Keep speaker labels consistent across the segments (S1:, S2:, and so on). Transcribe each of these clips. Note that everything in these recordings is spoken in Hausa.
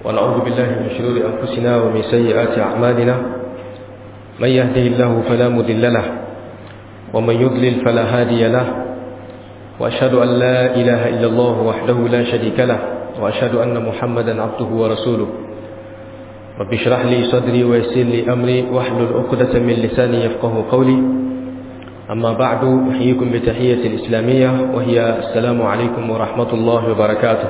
S1: ونعوذ بالله من شرور أنفسنا ومن سيئات أعمالنا من يهده الله فلا مضل له ومن يضلل فلا هادي له وأشهد أن لا إله إلا الله وحده لا شريك له وأشهد أن محمدا عبده ورسوله رب اشرح لي صدري ويسر لي أمري واحلل عقدة من لساني يفقه قولي أما بعد أحييكم بتحية الإسلامية وهي السلام عليكم ورحمة الله وبركاته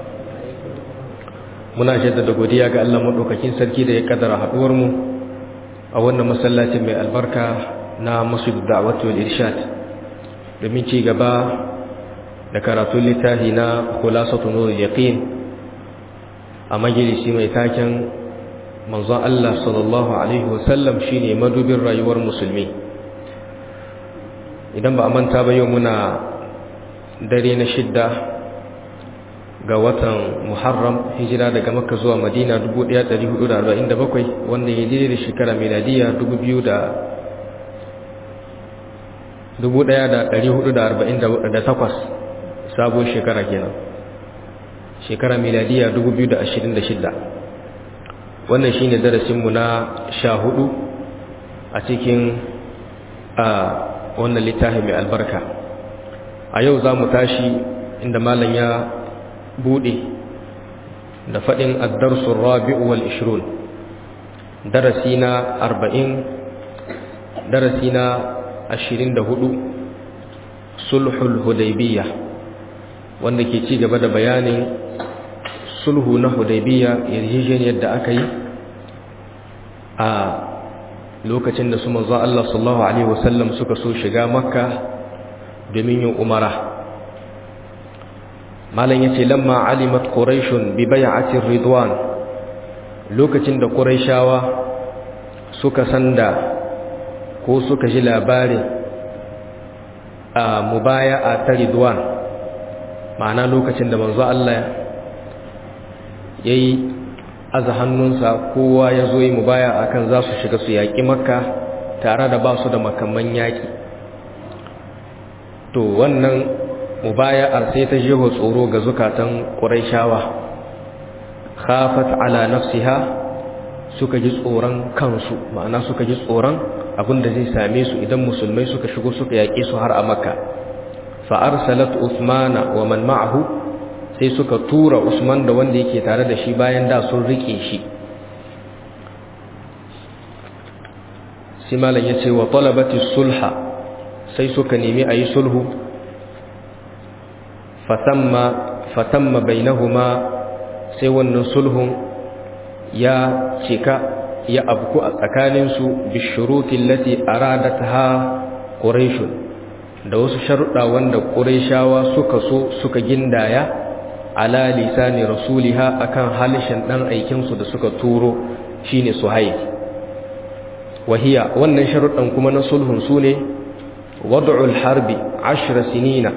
S1: muna jaddada godiya ga Allah madaukakin sarki da ya kaddara haduwar mu a wannan masallacin mai albarka na Masjid Da'wat wal Irshad domin ci gaba da karatun littafi na Khulasatu Nur Yaqin a majalisi mai taken manzon Allah sallallahu alaihi wasallam shine madubin rayuwar musulmi idan ba a manta ba yau muna dare na shidda ga watan Muharram hijira daga Makka zuwa Madina 1447 wanda ya daidai da shekara miladiya 1448 sabon shekara kenan shekara miladiya 2026 wannan shine darasinmu na sha hudu a cikin a wannan littafi mai albarka a yau za mu tashi inda malam ya bude da faɗin addarsun rabi'u wal ishirun darasi na arba'in darasi na ashirin da hudu sulhul hudaybiya wanda ke ci gaba da bayanin sulhu na hudaybiya yarjejeniyar da aka yi a lokacin da su manzo Allah sallallahu alaihi wasallam suka so shiga makka domin yin umara malam yace lamma alimat quraishun bi bai'atir ridwan lokacin da quraishawa suka sanda ko suka ji labarin a mubaya'a ta ridwan ma'ana lokacin da manzo Allah yayi aza hannunsa kowa ya zo yi mubaya akan za su shiga su yaƙi makka tare da ba su da makamman yaƙi to wannan mubaya'ar sai ta jeho tsoro ga zukatan ƙuraishawa khafat ala nafsiha suka ji tsoron kansu ma'ana suka ji tsoron abin da zai same su idan musulmai suka shigo suka yaƙe su har a makka fa arsalat usmana wa man ma'ahu sai suka tura usman da wanda yake tare da shi bayan da sun rike shi simalan ya ce wa talabati sulha sai suka nemi a yi sulhu fatamma bainahuma sai wannan sulhun ya cika ya abku a tsakaninsu bishurutin lati aradataha quraishun da wasu sharuɗa wanda quraishawa suka so suka gindaya ala lisani rasuliha akan halishin dan aikin su da suka turo shine suhaib wahiya wannan sharuɗan kuma na sulhun sune wad'ul harbi 10 sinina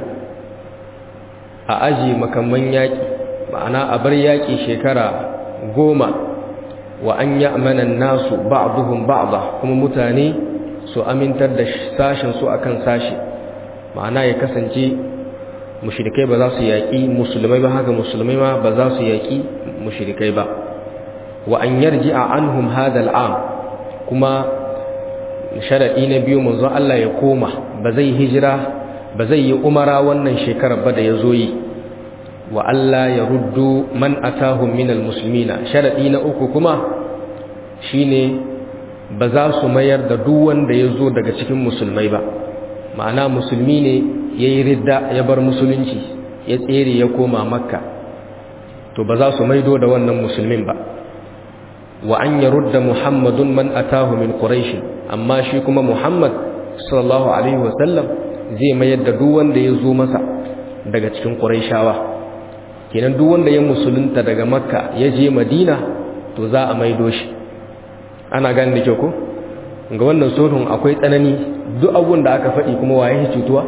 S1: a aji makamman yaki ma'ana a bar yaki shekara goma wa an ya'mana nasu ba'dhum ba'dha kuma mutane su amintar da sashin su akan sashi ma'ana ya kasance mushrikai ba za su yaƙi musulmai ba haka musulmai ma ba za su yaƙi mushrikai ba wa an yarji'a anhum hadha al'am kuma sharadi na biyu manzo Allah ya koma ba zai hijira ba zai yi umara wannan shekarar ba da yazo yi wa Allah ya ruddu man atahum minal muslimina sharadi na uku kuma shine ba za su mayar da duk wanda yazo daga cikin musulmai ba ma'ana musulmi ne ya yi ridda ya bar musulunci ya tsere ya koma makka to ba za su maido da wannan musulmin ba wa an ya rudda muhammadun man atahu min quraish amma shi kuma muhammad sallallahu alaihi wasallam zai mayar da duk wanda ya zo masa daga cikin quraishawa kenan duk wanda ya musulunta daga makka ya je madina to za a maido shi ana gane da kyau ko ga wannan sulhun akwai tsanani duk abun da aka faɗi kuma waye cutuwa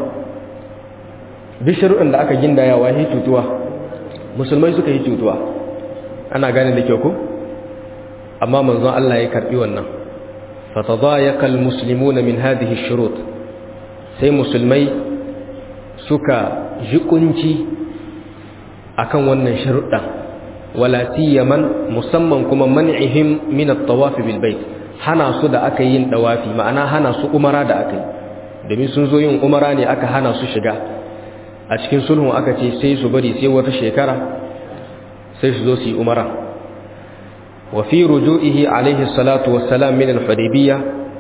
S1: duk sharuɗin da aka gindaya waye cutuwa musulmai suka yi cutuwa ana gane da kyau ko amma manzon Allah ya karbi wannan fatadayaqa almuslimuna min hadhihi ash-shurut sai musulmai suka jikunci akan wannan sharuɗan wala siyaman musamman kuma man'ihim min at-tawaf bil bait hana su da aka yin dawafi ma'ana hana su umara da aka yi domin sun zo yin umara ne aka hana su shiga a cikin sulhun aka ce sai su bari sai wata shekara sai su zo su yi umara wa fi ruju'ihi alaihi salatu wassalam min al-hudaybiyya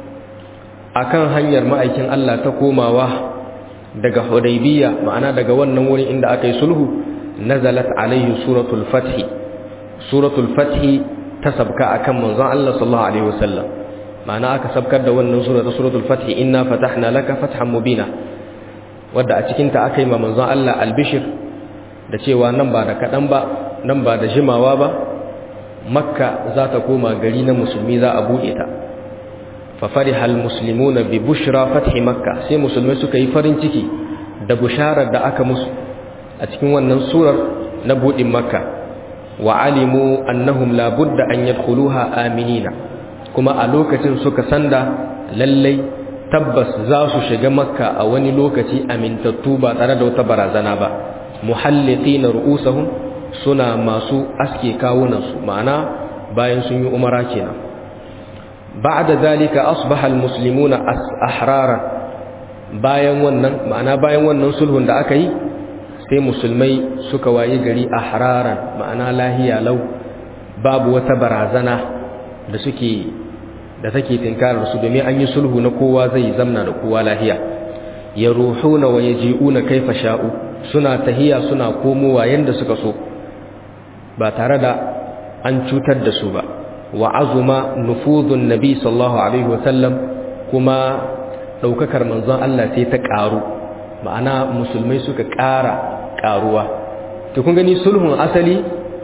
S1: akan hanyar ma'aikin Allah ta komawa daga hudaybiyya ma'ana daga wannan wurin inda aka yi sulhu nazalat alaihi suratul fath suratul fath ta sabka akan manzon Allah sallallahu alaihi wasallam ma'ana aka sabkar da wannan sura ta suratul fath inna fatahna laka fathan mubina wadda a cikin ta aka yi ma manzon Allah albishir da cewa nan ba da kadan ba nan ba da jimawa ba makka za ta koma gari na musulmi za a buɗe ta fa fariha almuslimuna bi bushra fathi makka sai musulmai suka yi farin ciki da busharar da aka musu a cikin wannan surar na buɗin makka wa alimu annahum la budda an yadkhuluha aminina kuma a lokacin suka sanda lallai tabbas za su shiga makka a wani lokaci amintattu ba tare da wata barazana ba muhalliqina ru'usahum suna masu aske kawunansu ma'ana bayan sun yi umara kenan ba'da zalika asbaha almuslimuna ahrara bayan wannan ma'ana bayan wannan sulhun da aka yi sai musulmai suka wayi gari ahraran ma'ana lahiya lau babu wata barazana da suke da take tinkarar su domin an yi sulhu na kowa zai zamna da kowa lahiya yaruhuna wa yaji'una kaifa sha'u suna tahiya suna komowa yanda suka so ba tare da an cutar da su ba wa azuma nufuzun nabi sallallahu alaihi wasallam kuma daukakar manzon Allah sai ta karu ma'ana musulmai suka ƙara karuwa to kun gani sulhun asali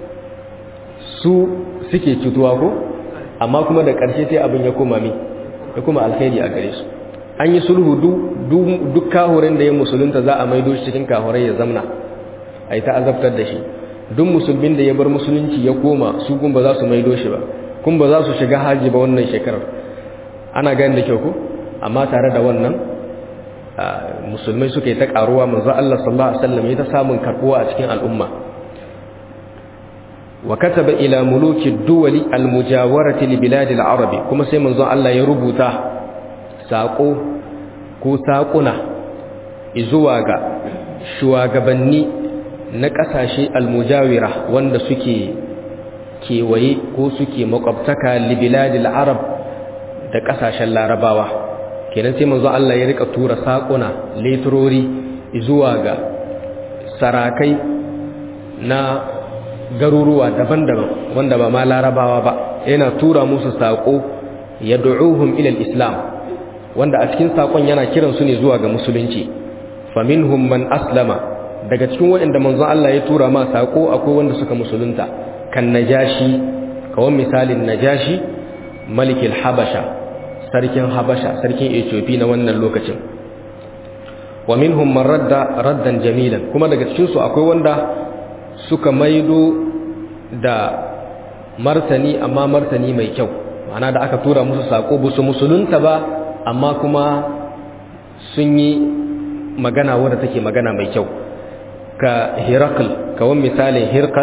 S1: su suke cutuwa ko amma kuma da ƙarshe sai abin ya koma mi ya kuma alkhairi a gare su an yi sulhu duk kahurin da ya musulunta za a maido shi cikin kahurai ya zamna a yi ta azabtar da shi duk musulmin da ya bar musulunci ya koma su kun ba za su maido shi ba kun ba za su shiga haji ba wannan shekarar ana gani da kyau ko amma tare da wannan musulmai suka yi ta karuwa manzo Allah sallallahu alaihi wasallam ya ta samun karbuwa a cikin al'umma wa kataba ila muluki duwali almujawarati li bilad al-arab kuma sai manzo Allah ya rubuta sako ko sakuna zuwa ga shugabanni na kasashe almujawira wanda suke kewaye ko suke makwabtaka li bilad al-arab da kasashen larabawa kenan sai manzo Allah ya rika tura sakuna letrori zuwa ga sarakai na garuruwa daban-daban wanda ba ma larabawa ba yana tura musu saƙo ya du'uhum ilal islam wanda a cikin saƙon yana kiran su ne zuwa ga musulunci faminhum man aslama daga cikin waɗanda manzon Allah ya tura ma saƙo akwai wanda suka musulunta kan najashi kawan misalin najashi malikil habasha sarkin habasha sarkin ethiopia na wannan lokacin wa minhum man radda raddan jamilan kuma daga cikin su akwai wanda suka maido da martani amma martani mai kyau ma'ana da aka tura musu sako busu musulunta ba amma kuma sun yi magana wadda take magana mai kyau ka hirakal kawan misalin hirkal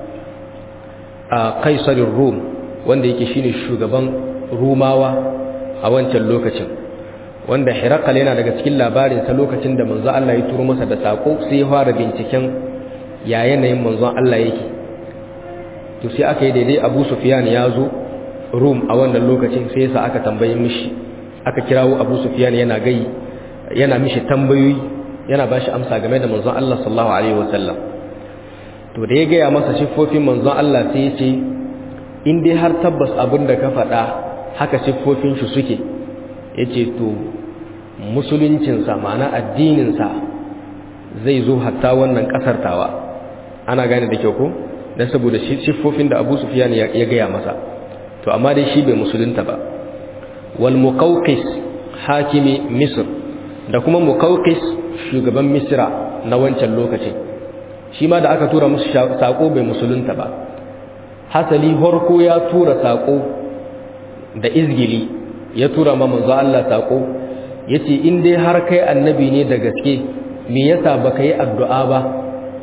S1: a kaisarin rum wanda yake shine shugaban rumawa a wancan lokacin wanda hirakal yana daga cikin labarinsa lokacin da manzo Allah ya turo masa da sako sai ya fara binciken ya yanayin manzon Allah yake to sai aka yi daidai Abu Sufyan ya zo Rum a wannan lokacin sai yasa aka tambaye mishi aka kirawo Abu Sufyan yana gai yana mishi tambayoyi yana bashi amsa game da manzon Allah sallallahu alaihi wasallam to da ya gaya masa siffofin manzon Allah sai ya ce in dai har tabbas abin da ka faɗa haka siffofin shi suke yace to musuluncinsa ma'ana addininsa zai zo hatta wannan kasar tawa ana gane da kyau ko dan saboda siffofin da Abu Sufyan ya gaya masa to amma dai shi bai musulunta ba wal muqawqis hakimi misr da kuma muqawqis shugaban misra na wancan lokacin shi ma da aka tura musu sako bai musulunta ba hasali horko ya tura sako da izgili ya tura ma manzo Allah sako yace in dai har kai annabi ne da gaske me yasa baka yi addu'a ba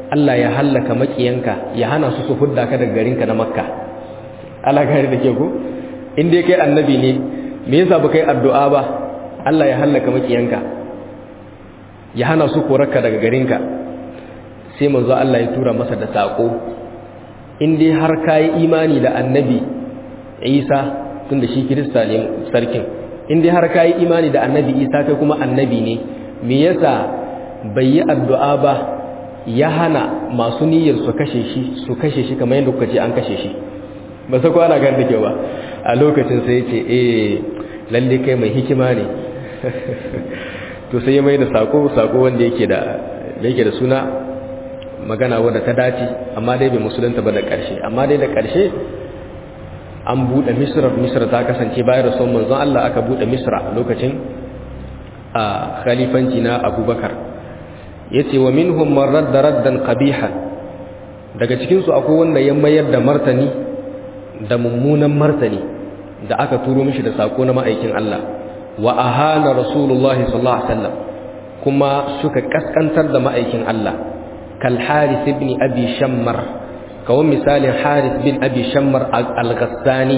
S1: Allah ya hallaka makiyanka ya hana su su hudda ka daga garinka na makka Allah gari da ke ku in dai kai annabi ne me yasa ba kai addu'a ba Allah ya hallaka makiyanka ya hana su korarka daga garinka sai manzo Allah ya tura masa da sako in dai har kai imani da annabi Isa tunda shi Kirista ne sarkin in dai har kai imani da annabi Isa kai kuma annabi ne me yasa bai yi addu'a ba ya hana masu niyyar su kashe shi su kashe shi kamar yadda kuka ce an kashe shi ba sai ko ana gan da kyau ba a lokacin sai ya ce eh lalle kai mai hikima ne to sai ya mai da sako sako wanda yake da yake da suna magana wadda ta dace amma dai bai musulunta ba da ƙarshe amma dai da ƙarshe an buɗe misra misra ta kasance bayan rasul manzon Allah aka buɗe misra lokacin a khalifanci na abubakar yace wa minhum man radda raddan qabihan daga cikin su akwai wanda ya mayar da martani da mummunan martani da aka turo mishi da sako na ma'aikin Allah wa ahana rasulullahi sallallahu alaihi wasallam kuma suka kaskantar da ma'aikin Allah kal haris ibn abi shammar kawai misalin haris bin abi shammar al-ghassani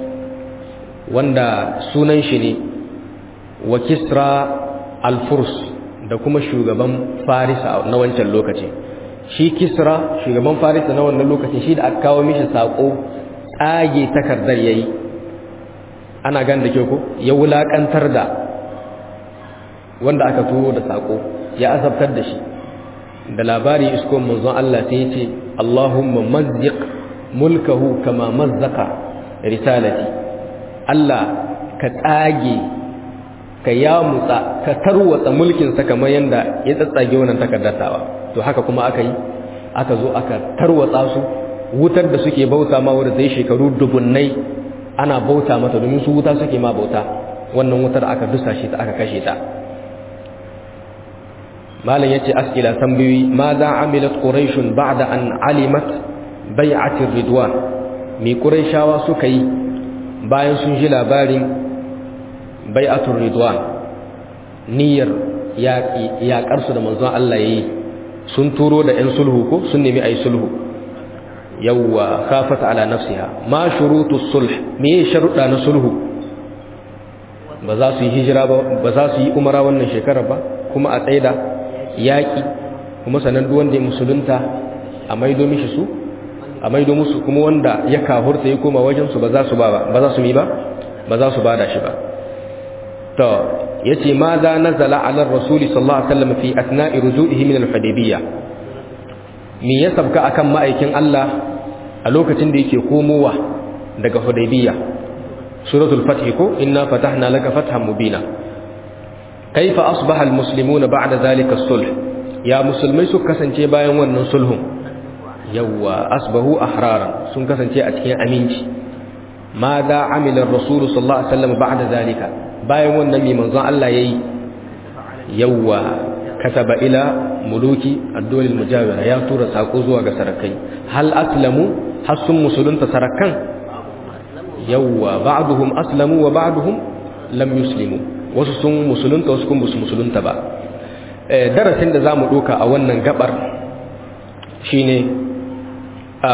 S1: wanda sunan shi ne wa kisra al-furs da kuma shugaban farisa na wancan lokaci shi kisra shugaban farisa na wannan lokacin shi da aka kawo mishi sako tsage takardar yayi ana gan da ke ko ya wulakantar da wanda aka turo da sako ya azabtar da shi da labari iskon manzon Allah sai ya ce Allahumma mazziq mulkahu kama mazzaka risalati Allah ka tsage ka yamutsa ka tarwatsa mulkin sa kamar yanda ya tsatsage wannan takardatawa to haka kuma aka yi aka zo aka tarwatsa su wutar da suke bauta ma wanda zai shekaru dubunnai ana bauta mata domin su wuta suke ma bauta wannan wutar aka dusa shi ta aka kashe ta malam yace askila tambayoyi ma za amilat quraish ba'da an alimat bai'at ridwan me quraishawa suka yi bayan sun ji labarin bai'atul ridwan niyyar ya karsu da manzon Allah yayi sun turo da ɗan sulhu ko sun nemi ayi sulhu yawwa khafat ala nafsiha ma shurutus sulh me sharuɗa na sulhu ba za su yi hijira ba ba za su yi umara wannan shekara ba kuma a tsaida yaƙi kuma sanan duk wanda ya musulunta a maido mishi su a maido musu kuma wanda ya kahurta ya koma wajen su ba za su ba ba za su yi ba ba za su bada shi ba to yace ma za nazala ala rasul sallallahu alaihi wasallam fi asna'i ruju'ihi min al-hudaybiyah me ya sabka akan ma'aikin Allah a lokacin da yake komowa daga hudaybiyah suratul fath ko inna fatahna laka fathan mubina kaifa asbaha almuslimuna ba'da zalika as-sulh ya musulmai su kasance bayan wannan sulhun yawa asbahu ahraran sun kasance a cikin aminci ma da amila ar-rasul sallallahu alaihi wasallam ba'da zalika bayan wannan mai manzon Allah yayi yawa kataba ila muluki ad-dawla al-mujawira ya tura sako zuwa ga sarakai hal aslamu hasun musulunta sarakan yawa ba'duhum aslamu wa ba'duhum lam yuslimu wasu sun musulunta wasu kun su musulunta ba darasin da zamu doka a wannan gabar shine a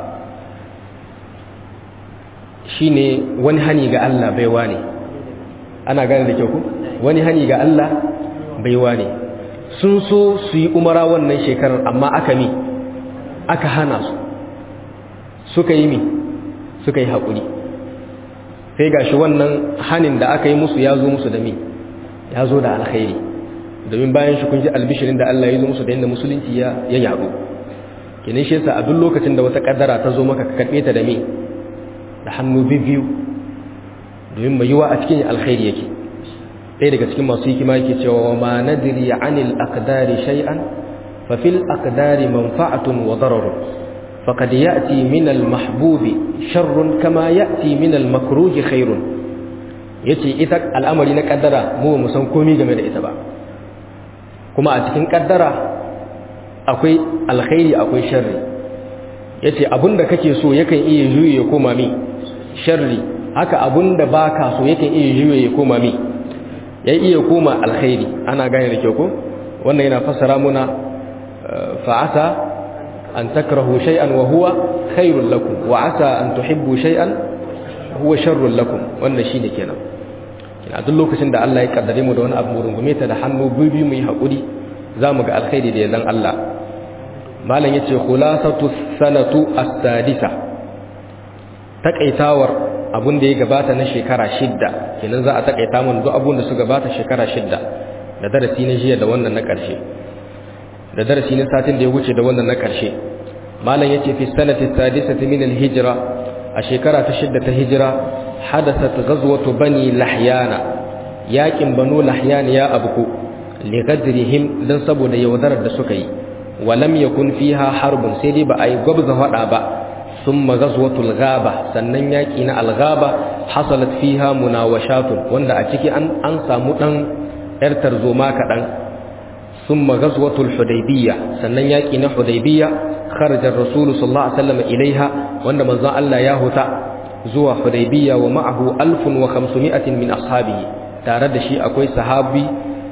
S1: shine wani hani ga Allah baiwa ne ana gane da kyau ku wani hani ga Allah baiwa ne sun so su yi umara wannan shekarar amma aka mi aka hana su suka yi mi suka yi haƙuri sai ga shi wannan hanin da aka yi musu ya zo musu da mi ya zo da alkhairi domin bayan shi kun ji albishirin da Allah ya zo musu da yadda musulunci ya yaɗu kenan shi yasa a duk lokacin da wata kaddara ta zo maka ka karɓe ta da me da hannu biyu domin mai yiwa a cikin alkhairi yake ɗaya daga cikin masu hikima yake cewa ma nadri anil aqdari shay'an fa fil aqdari manfa'atun wa dararun فقد يأتي من المحبوب شر كما يأتي من المكروه خير yace ita al'amari na kaddara mu ba mu san komai game da ita ba kuma a cikin kaddara akwai alkhairi akwai sharri yace abinda kake so yakan iya juye ya koma mi sharri haka abinda baka so yakan iya juye ya koma mi yayi iya koma alkhairi ana gane da kyau ko wannan yana fassara muna fa'asa an takrahu shay'an wa huwa khairul lakum wa asa an tuhibbu shay'an huwa sharrul lakum wannan shine kenan kina duk lokacin da Allah ya kaddare mu da wani abu mu rungume ta da hannu biyu mu yi hakuri zamu ga alkhairi da yardan Allah malam yace khulasatu sanatu as-sadisa takaitawar abun da ya gabata na shekara shidda kenan za a takaita mun duk abun da su gabata shekara shidda da darasi na jiya da wannan na ƙarshe da darasi na satin da ya wuce da wannan na ƙarshe malam yace fi sanati sadisati min al-hijra a shekara ta shidda ta hijira hadasat ghazwatu bani lahyana yakin banu lahyan ya abku li ghadrihim dan saboda yaudarar da suka yi walam yakun fiha harbun sai dai ba a yi gwabza hada ba ثم غزوة الغابة sannan yaki na alghaba hasalat fiha munawashatun wanda a ciki an an samu dan yar tarzoma kadan thumma ghazwatul hudaybiyya sannan yaki na hudaybiyya kharaja ar-rasul sallallahu alaihi wasallam ilaiha wanda manzon Allah ya huta zuwa hudaybiyya wa ma'ahu 1500 min ashabihi tare da shi akwai sahabi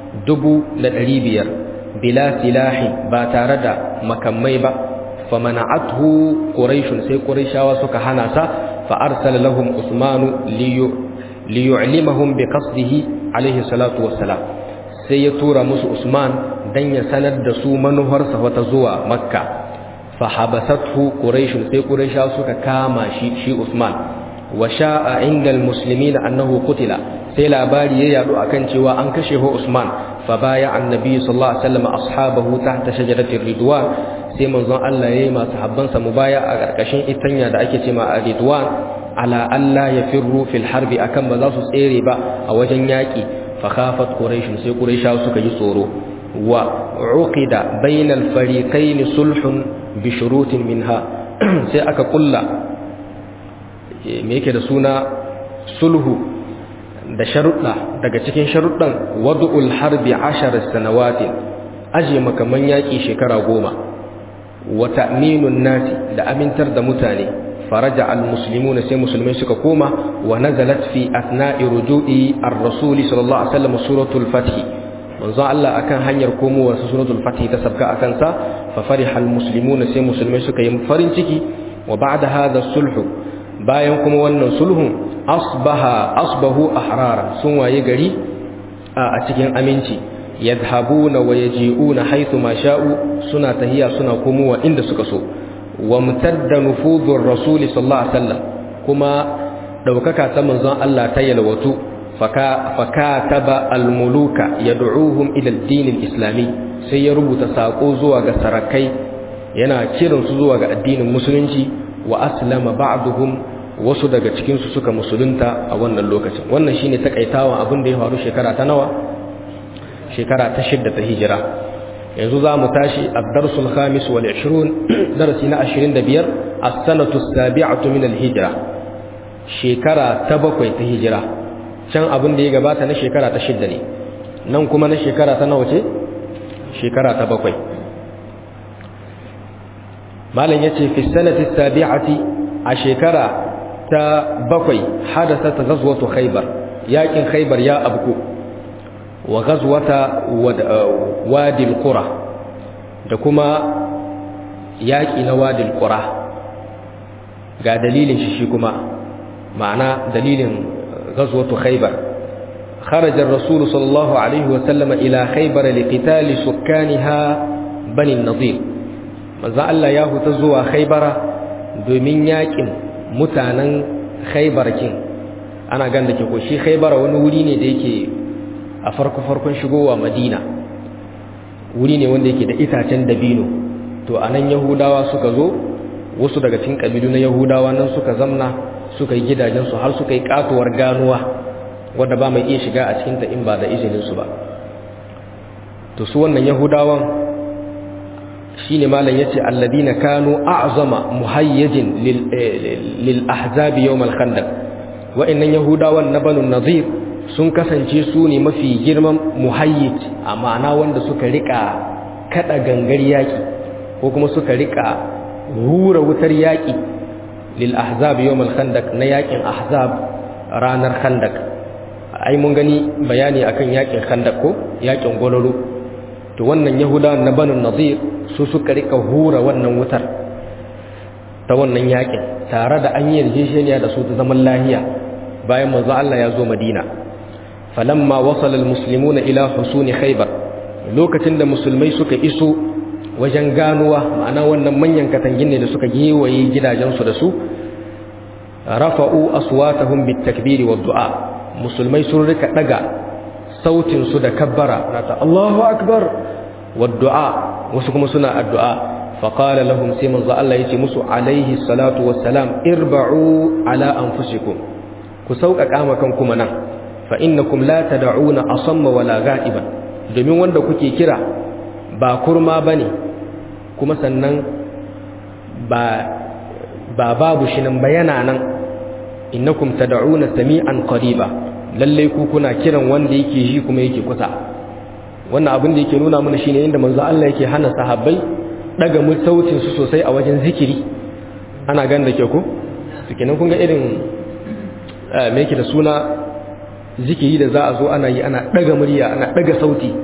S1: 1500 bila silahi ba tare da makamai ba فمنعته قريش سي قريشاوا suka hana sa fa arsala lahum usman liyu'limahum biqasdihi alayhi salatu wassalam sai ya tura musu usman dan ya sanar da su manuharsa wata zuwa makka fa habasathu quraish sai quraisha suka kama shi shi usman wa sha'a inda almuslimin annahu qutila sai labari ya yadu akan cewa an kashe ho usman fa baya annabi sallallahu alaihi wasallam ashabahu tahta shajaratir ridwan sai manzon Allah yayi masu habbansa mubaya a karkashin itanya da ake cewa ridwan ala alla yafirru fil harbi akan ba za su tsere ba a wajen yaki fa khafat quraish sai quraisha suka yi tsoro wa uqida bainal fariqain sulhun bi shurutin minha sai aka kulla me yake da suna sulhu da sharuɗa daga cikin sharuɗan wadu'ul harbi ashar sanawatin aje makaman yaƙi shekara goma wa ta'minun nasi da amintar da mutane faraja al-muslimuna sai musulmai suka koma wa nazalat fi athna'i ruju'i ar-rasul sallallahu alaihi wasallam suratul fath manzo Allah akan hanyar komowar suratul fath ta sabka akan sa fa fariha al-muslimuna sai musulmai suka yi farin ciki wa ba'da hadha sulhu bayan kuma wannan sulhun asbaha asbahu ahraran sun waye gari a cikin aminci yadhabuna wa yaji'una haythu ma sha'u suna tahiya suna komowa inda suka so wa mutadda nufuzur rasul sallallahu alaihi wasallam kuma daukaka ta manzon Allah ta yalwatu faka fakataba almuluka yad'uhum ila ad-din al-islami sai ya rubuta sako zuwa ga sarakai yana kiransu zuwa ga addinin musulunci wa aslama ba'duhum wasu daga cikinsu suka musulunta a wannan lokacin wannan shine takaitawan abin da ya faru shekara ta nawa shekara ta shidda ta hijira yanzu za mu tashi ad-darsul khamis wal 20 darasi na 25 as-sanatu as-sabi'atu min al-hijra shekara ta bakwai ta hijira can abin da ya gabata na shekara ta shidda ne nan kuma na shekara ta nawa ce shekara ta bakwai malam yace fi sanati as-sabi'ati a shekara ta bakwai hadasa ta gazwatu khaybar yakin khaybar ya abku wa gazwata wadi al-qura da kuma yaki na wadi al-qura ga dalilin shi shi kuma ma'ana dalilin gazwatu khaybar خرج الرسول صلى الله عليه وسلم إلى خيبر لقتال سكانها بني النضير ماذا الله ياهو تزوى خيبر دومين ياكن mutanen khaibar kin ana gan da ke ko shi khaibar wani wuri ne da yake a farko farkon shigowa madina wuri ne wanda yake da itacen dabino to anan yahudawa suka zo wasu daga cikin kabilu na yahudawa nan suka zamna suka yi gidajensu har suka yi katuwar ganuwa wadda ba mai iya shiga a cikinta in ba da izininsu ba to su wannan yahudawan shine malam yace alladina kanu a'zama muhayyajin lil ahzab yawm al khandaq wa'annan yahudawan na banu nadir sun kasance su ne mafi girman muhayyij a ma'ana wanda suka rika kada gangar yaki ko kuma suka rika hura wutar yaki lil ahzab yawm al khandaq na yakin ahzab ranar khandaq ai mun gani bayani akan yakin khandaq ko yakin gololo to wannan yahudawan na banu nadir su suka rika hura wannan wutar ta wannan yakin tare da an yi yarjejeniya da su ta zaman lahiya bayan manzo Allah ya zo Madina falamma wasala almuslimuna ila husuni khaybar lokacin da musulmai suka iso wajen ganuwa ma'ana wannan manyan katangin ne da suka gewaye gidajensu da su rafa'u aswatahum bitakbiri wad du'a musulmai sun rika daga sautin su da kabbara nata Allahu akbar wad du'a wasu kuma suna addu'a faqala lahum sai manzo Allah yace musu alaihi salatu wassalam irba'u ala anfusikum ku sauƙaƙa ma kanku nan fa innakum la tad'una asamma wala ga'iban domin wanda kuke kira ba kurma bane kuma sannan ba ba babu shi nan bayana nan innakum tad'una sami'an qariba lalle ku kuna kiran wanda yake ji kuma yake kusa wannan abin da yake nuna mana shine inda manzo Allah yake hana sahabbai daga mu sautin su sosai a wajen zikiri ana gan da ke ku kenan kun ga irin me yake da suna zikiri da za a zo ana yi ana daga murya ana daga sauti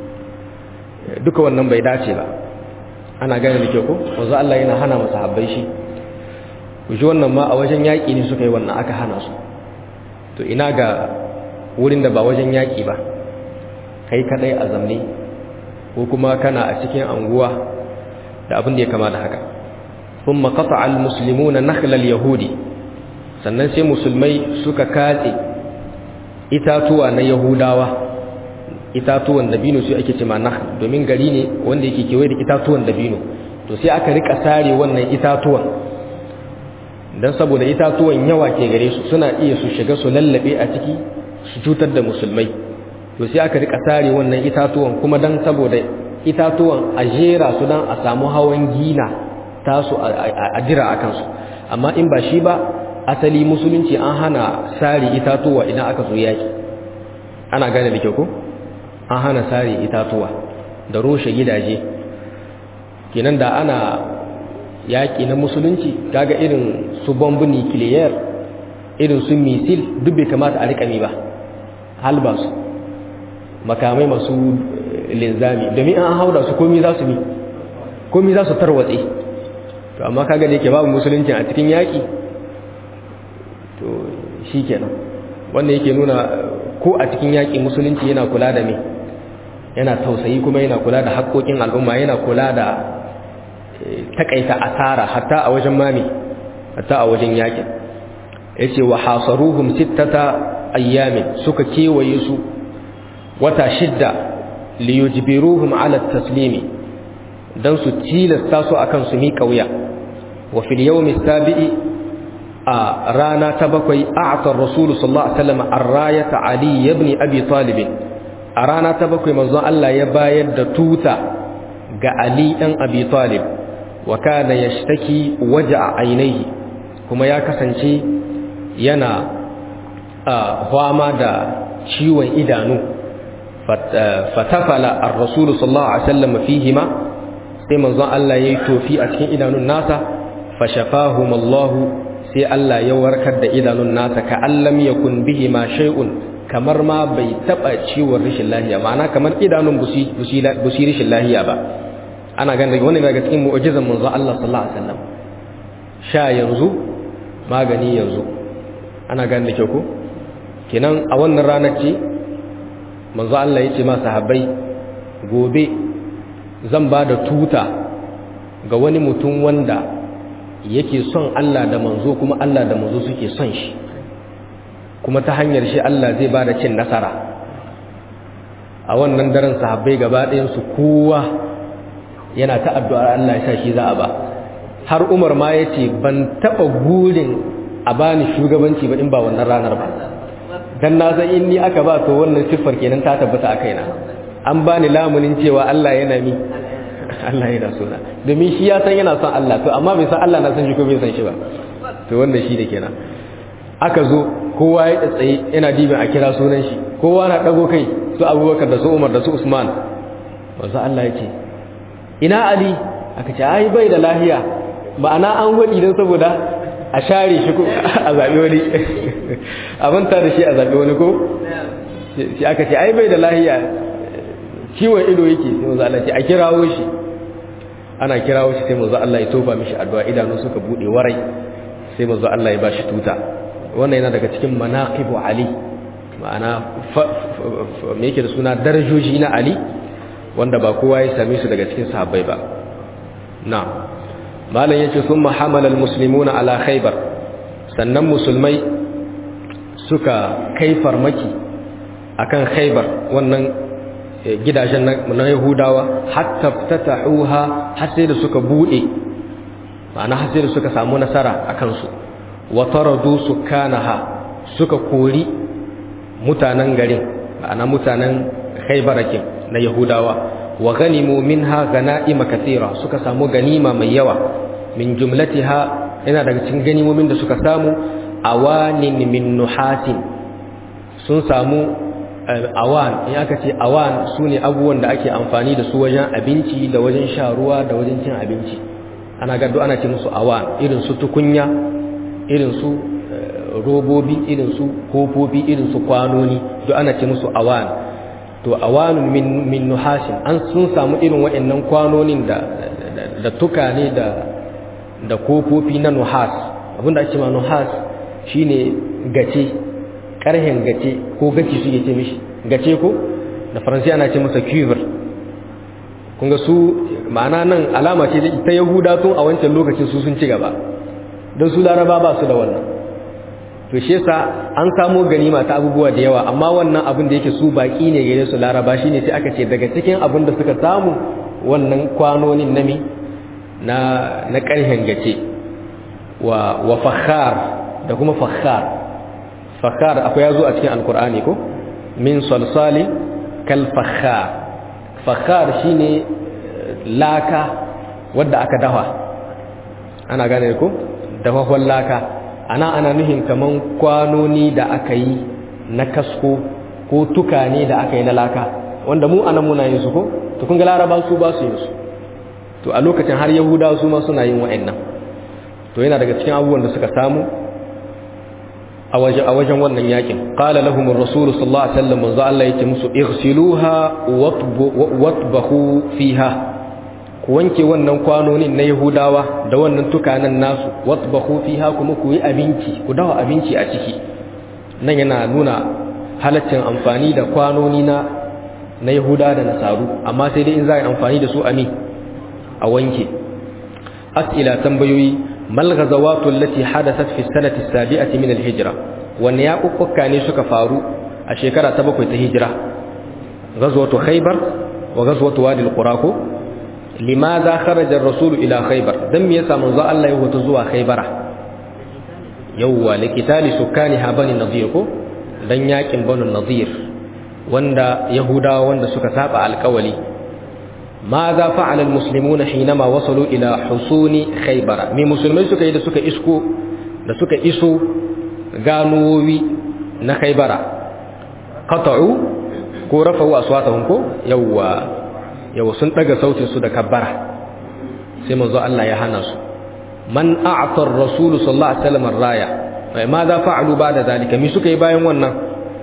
S1: duka wannan bai dace ba ana gane da ke ku wanzu Allah yana hana masa habbai shi ku ji wannan ma a wajen yaƙi ne suka yi wannan aka hana su to ina ga wurin da ba wajen yaƙi ba kai kadai a zamne ko kuma kana a cikin anguwa da abin da ya kama da haka ثم قطع المسلمون نخل اليهودي sannan sai musulmai suka katse itatuwa na yahudawa itatuwan dabino su ake cema nakhl domin gari ne wanda yake kewaye da itatuwan dabino to sai aka rika sare wannan itatuwan dan saboda itatuwan yawa ke gare su suna iya su shiga su lallabe a ciki su cutar da musulmai to sai aka rika sare wannan itatuwan kuma dan saboda itatuwan a jera su dan a samu hawan gina tasu a jira a kansu amma in ba shi ba asali musulunci an hana sari itatuwa idan aka zo yaki ana gane da kyau ko an hana sari itatuwa da roshe gidaje kenan da ana yaki na musulunci kaga irin su bombu nuclear irin su misil duk bai kamata a rikami ba halba su makamai masu linzami domin an hauda su komi za su bi komi za su tarwatse to amma kaga da yake babu musulunci a cikin yaki to shi kenan wanda yake nuna ko a cikin yaƙi musulunci yana kula da me yana tausayi kuma yana kula da haƙoƙin al'umma yana kula da takaita asara hatta a wajen mami hatta a wajen yaƙin yace wa hasaruhum sittata ayyamin suka kewaye su wata shidda liyujbiruhum ala taslimi dan su tilasta su akan su miƙa wuya wa fil yawmi sabi'i a rana ta bakwai a'atar rasulu sallallahu alaihi wasallam ar-rayata ali ibn abi talib a rana ta bakwai manzon Allah ya bayar da tuta ga ali dan abi talib wa kana yashtaki waj'a ainihi kuma ya kasance yana fama da ciwon idanu fatafala ar-rasul sallallahu alaihi wasallam fihima sai manzon Allah yayi tofi a cikin idanun nasa fashafahum Allah sai Allah ya warkar da idanun nasa ka allam yakun bihi ma shay'un kamar ma bai taba ciwon rishin lahiya ma'ana kamar idanun busi busi rishin lahiya ba ana ganin wannan daga cikin mu'jizan manzo Allah sallallahu alaihi wasallam sha yanzu magani yanzu ana ganin da kyau ko kenan a wannan ranar ce manzo Allah ya ce ma sahabbai gobe zan ba da tuta ga wani mutum wanda yake son Allah da manzo kuma Allah da manzo suke son shi kuma ta hanyar shi Allah zai bada cin nasara a wannan daren sahabbai gaba ɗayan su kowa yana ta addu'ar Allah ya sa shi za a ba har Umar ma yace ban taba gurin a bani shugabanci ba in ba wannan ranar ba dan na san in ni aka ba to wannan siffar kenan ta tabbata a kaina an bani lamunin cewa Allah yana mi Allah yana so na domin shi ya san yana son Allah to amma bai san Allah na san shi ko bai san shi ba to wannan shi da kenan aka zo kowa ya tsaye yana dibin a kira sunan shi kowa na dago kai su Abubakar da su Umar da su Usman wanzu Allah ya ce ina Ali aka ce ai bai da lahiya ma'ana an wadi dan saboda a share shi ko a zabi wani abin ta da shi a zabi wani ko shi aka ce ai bai da lahiya ciwon ido yake sai wanzu Allah ce a kirawo shi ana kirawo shi sai manzo Allah ya tofa mishi addu'a idanu suka bude warai sai manzo Allah ya bashi tuta wannan yana daga cikin manaqibu ali ma'ana me yake da suna darajoji na ali wanda ba kowa ya same su daga cikin sahabbai ba na'am malam yace thumma hamala almuslimuna ala khaybar sannan musulmai suka kai farmaki akan khaybar wannan gidajen na yahudawa hatta ftatahuha har sai da suka bude ma'ana har sai da suka samu nasara akan su wa taradu sukanaha suka kori mutanen garin ma'ana mutanen khaybarakin na yahudawa wa ganimu minha ganaima kathira suka samu ganima mai yawa min jumlatiha yana daga cikin ganimomin da suka samu awanin min nuhatin sun samu awan in aka ce awan sune abubuwan da ake amfani da su wajen abinci da wajen sha ruwa da wajen cin abinci ana gado ana ce musu awan irin su tukunya irin su robobi irin su kofofi irin su kwanoni duk ana ce musu awan to awanun min min nuhashin an sun samu irin waɗannan kwanonin da da tukane da da kofofi na nuhas abinda ake ma nuhas shine gace karhen gace ko gaci suke ce mishi gace ko da faransi ana ce masa cuivre kun ga su ma'ana nan alama ce ta yahuda tun a wancan lokacin su sun ci gaba don su laraba ba su da wannan to shi yasa an samo ganima ta abubuwa da yawa amma wannan abin da yake su baki ne gare su laraba shine sai aka ce daga cikin abin da suka samu wannan kwanonin nami na na karhen gace wa wa fakhar da kuma fakhar fakhar akwai yazo a cikin alqur'ani ko min salsali kal fakhar fakhar shine laka wadda aka dafa ana gane ko dafafon laka ana ana nuhin kaman kwanoni da aka yi na kasko ko tukane da aka yi na laka wanda mu anan muna yin su ko to kun ga laraba su ba su yin su to a lokacin har yahudawa su ma suna yin wa'annan to yana daga cikin abubuwan da suka samu a wajen a wajen wannan yakin qala lahum ar-rasul sallallahu alaihi wasallam manzo Allah yake musu ighsiluha watbahu fiha ku wanke wannan kwanonin na yahudawa da wannan tukanan nasu watbahu fiha kuma ku yi abinci ku dawa abinci a ciki nan yana nuna halaccin amfani da kwanoni na na yahuda da nasaru amma sai dai in za a yi amfani da su a mi a wanke as'ila tambayoyi mal ghazawatu allati hadathat fi sanati sabi'ati min al-hijra wanne ya kukkuka ne suka faru a shekara ta bakwai ta hijira ghazwatu khaybar wa ghazwatu wadi al-qura ko limadha kharaja ar-rasul ila khaybar dan me yasa manzo Allah ya hoto zuwa khaybara yawwa likitali sukani ha bani nadir ko dan yakin banu nadir wanda yahudawa wanda suka saba alkawali ماذا فعل المسلمون حينما وصلوا إلى حصون خيبر من مسلمين suka yi da suka isko da suka iso ganowi na khaybara qata'u ko rafa'u aswatahum ko yawa yawa sun daga sautin su da kabbara sai manzo Allah ya hana su man a'ta ar-rasul sallallahu alaihi wasallam ar-raya ماذا فعلوا بعد ذلك mi suka yi bayan wannan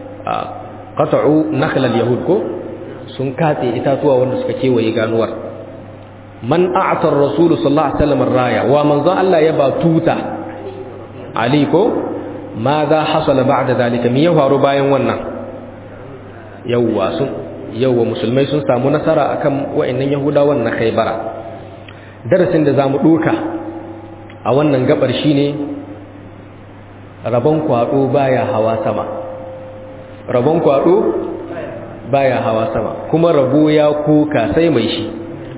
S1: qata'u nakhl al-yahud ko sun katse itatuwa wanda suka kewaye ganuwar man a'tar rasulu sallallahu alaihi wasallam raya wa manzo Allah ya ba tuta ali ko ma za hasala ba'da zalika me ya faru bayan wannan yawwa sun yawwa musulmai sun samu nasara akan wayannan yahudawan na khaybara darasin da zamu duka a wannan gabar shine rabon kwado baya hawa sama rabon kwado baya hawa sama kuma rabo ya kuka sai mai shi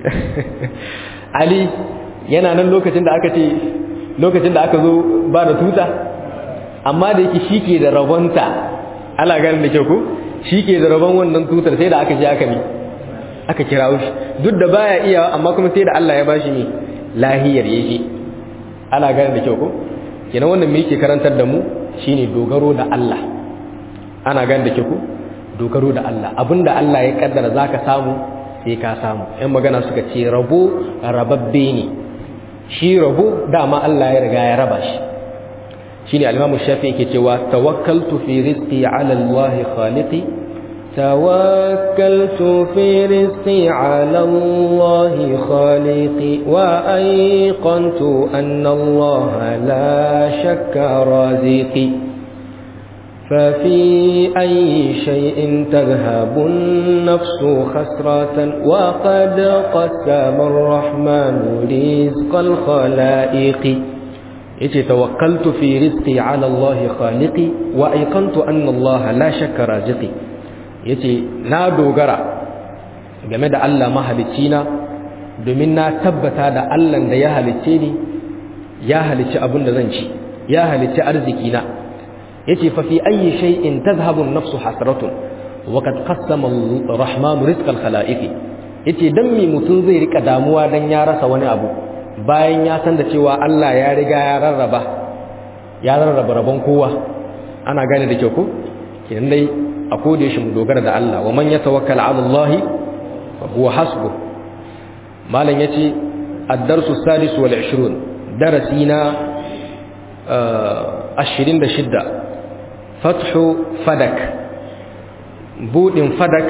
S1: ali yana nan lokacin da aka ce lokacin da aka zo ba da tuta amma da yake shi ke da rabonta ala ganin da kyau ko shi ke da rabon wannan tutar sai da aka je aka mi aka kira shi duk da baya iya amma kuma sai da Allah ya bashi mi lahiyar yake ala ganin da kyau ko kenan wannan me yake karantar da mu shine dogaro da Allah ana ganin da kyau ko dogaro da Allah abinda Allah ya kaddara zaka samu sai ka samu ɗan magana suka ce rabo rababbe ne shi rabo dama Allah ya riga ya raba shi shine al-Imam Shafi yake cewa tawakkaltu fi rizqi ala Allah khaliqi توكلت في رزقي على الله خالقي وأيقنت أن الله لا شك رازقي ففي أي شيء تذهب النفس خسرة وقد قسم الرحمن رزق الخلائق yace tawakkaltu fi rizqi ala Allah khaliqi wa aiqantu anna Allah la shakka raziqi yace na dogara game da Allah mahalicci na domin na tabbata da Allah da ya halicce ni ya halicci abin da zan ci ya halicci arziki na yace fa fi ayyi shay'in tadhhabu an-nafsu hasratun wa qad qassama ar-rahman rizqal khalaiqi yace dan me mutun zai rika damuwa dan ya rasa wani abu bayan ya san da cewa Allah ya riga ya rarraba ya rarraba rabon kowa ana gane da kyau ko kenan dai a koda shi mu dogara da Allah wa man yatawakkal ala Allah fa huwa hasbu malam yace ad-darsu sadis wal 20 darasi na 26 fathu fadak budin fadak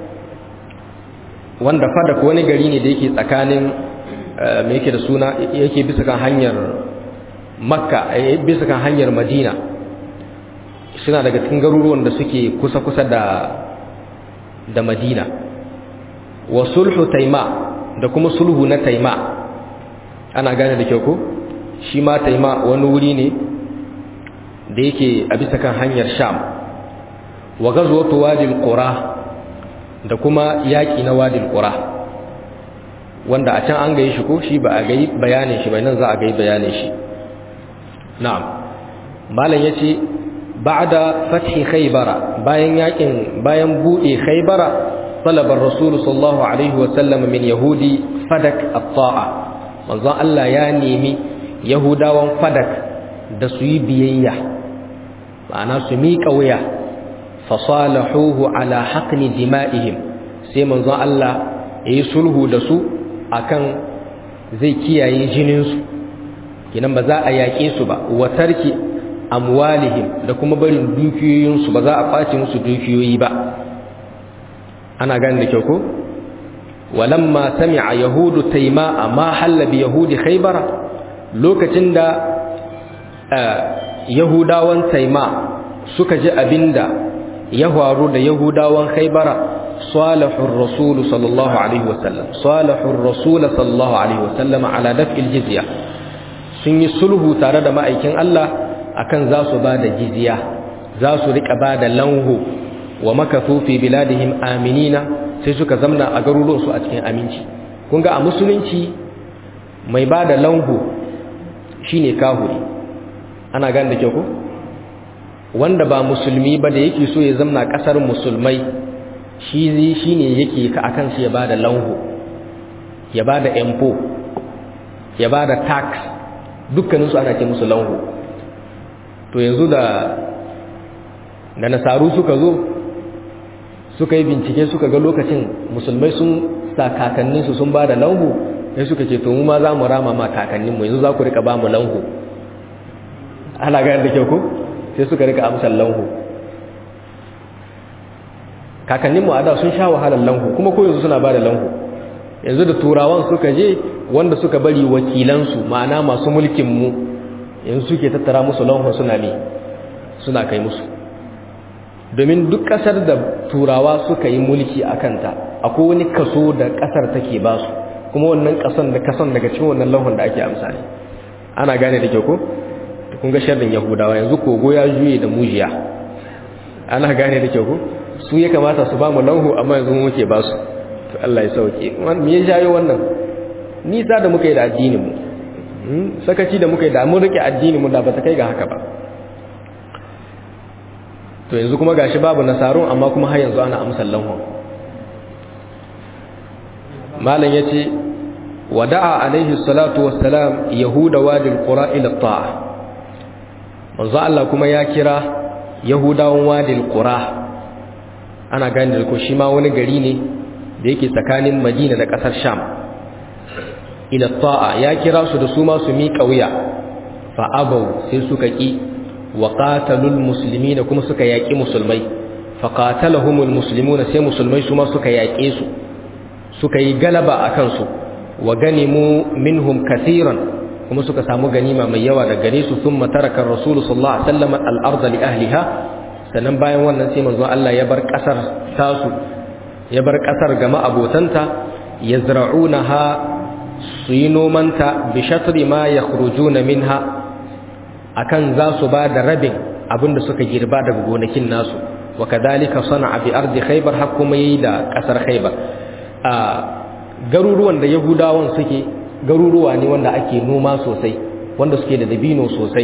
S1: wanda fadak wani gari ne da yake tsakanin me yake da suna yake bisa kan hanyar makka bisa kan hanyar madina suna daga cikin garuruwan da suke kusa-kusa da da madina wa sulhu taima da kuma sulhu na taima ana gane da kyau ko shi ma taima wani wuri ne da yake a bisa kan hanyar sham wa gazwatu wadil qura da kuma yaki na wadil qura wanda a can an gaye shi ko shi ba a gayi bayanin shi bai nan za a gayi bayanin shi na'am malam yace ba'da fathi khaybara bayan yakin bayan bude khaybara talaba rasul sallallahu alaihi wa sallam min yahudi fadak at-ta'a manzon Allah ya nemi yahudawan fadak da su yi biyayya ma'ana su miƙa wuya fasalahuhu ala haqni dima'ihim sai manzon Allah yayi sulhu da su akan zai kiyaye jininsu kinan ba za a yaƙe su ba wa tarki amwalihim da kuma barin dukiyoyinsu ba za a ɓace musu dukiyoyi ba ana gane da kyau ko walamma sami'a yahudu taima ma halla bi yahudi khaybara lokacin da yahudawan taima suka ji abinda ya faru da yahudawan khaybara salahur rasul sallallahu alaihi wasallam salahur rasul sallallahu alaihi wasallam ala daf'il jizya sun yi sulhu tare da ma'aikin Allah akan za su ba da jizya za su rika ba da lanhu wa makathu fi biladihim aminina sai suka zamna a garuruwansu a cikin aminci kun ga a musulunci mai ba da lanhu shine kahuri ana gane da kyau ko wanda ba musulmi ba da yake so ya zamna kasar musulmai shi shine yake ka akan shi ya ba da lanhu ya ba da empo ya ba da tax dukkaninsu ana ce musu lanhu to yanzu da da nasaru suka zo suka yi bincike suka ga lokacin musulmai sun sa kakanninsu sun ba da lanhu sai suka ce to mu ma za mu rama ma kakanninmu yanzu za ku rika ba mu lanhu ana gayar da kyau ko sai suka rika amsar lanhu kakanninmu a da sun sha wahalar lanhu kuma ko yanzu suna ba da lanhu yanzu da turawan suka je wanda suka bari wakilansu ma'ana masu mulkinmu yanzu suke tattara musu lanhu suna ne suna kai musu domin duk ƙasar da turawa suka yi mulki a kanta akwai wani kaso da ƙasar take ba su kuma wannan ƙasan da kasan daga cikin wannan lauhun da ake amsa ne ana gane da kyau ko kun ga sharrin yahudawa yanzu kogo ya juye da mujiya ana gane da kyau ko su ya kamata su ba mu lauhu amma yanzu mu muke ba su to Allah ya sauke me ya jayo wannan nisa da muka yi da addinin mu sakaci da muka yi da mun rike addinin mu da ba ta kai ga haka ba to yanzu kuma gashi babu nasarun amma kuma har yanzu ana amsal lanhu malam yace wada'a alaihi salatu wassalam yahuda wadil qura ila ta'a manzo Allah kuma ya kira yahudawan wadil qura ana gane da ko shi ma wani gari ne da yake tsakanin Madina da kasar Sham ila ta'a ya kira su da su ma su miƙa wuya fa abau sai suka ki wa qatalul muslimina kuma suka yaki musulmai faqatalahumul muslimuna sai musulmai su ma suka yaƙe su suka yi galaba akan su wa ganimu minhum kaseeran kuma suka samu ganima mai yawa da gare su thumma taraka ar-rasul sallallahu alaihi wasallam al-ardh li ahliha sannan bayan wannan sai manzo Allah ya bar kasar tasu ya bar kasar ga ma'abotanta yazra'unaha su yi nomanta bi shatri ma yakhrujuna minha akan za su ba da rabin abinda suka girba daga gonakin nasu wa kadhalika sana'a bi ardi khaybar har kuma yi da kasar khaybar a garuruwan da yahudawan suke garuruwa ne wanda ake noma sosai wanda suke da dabino sosai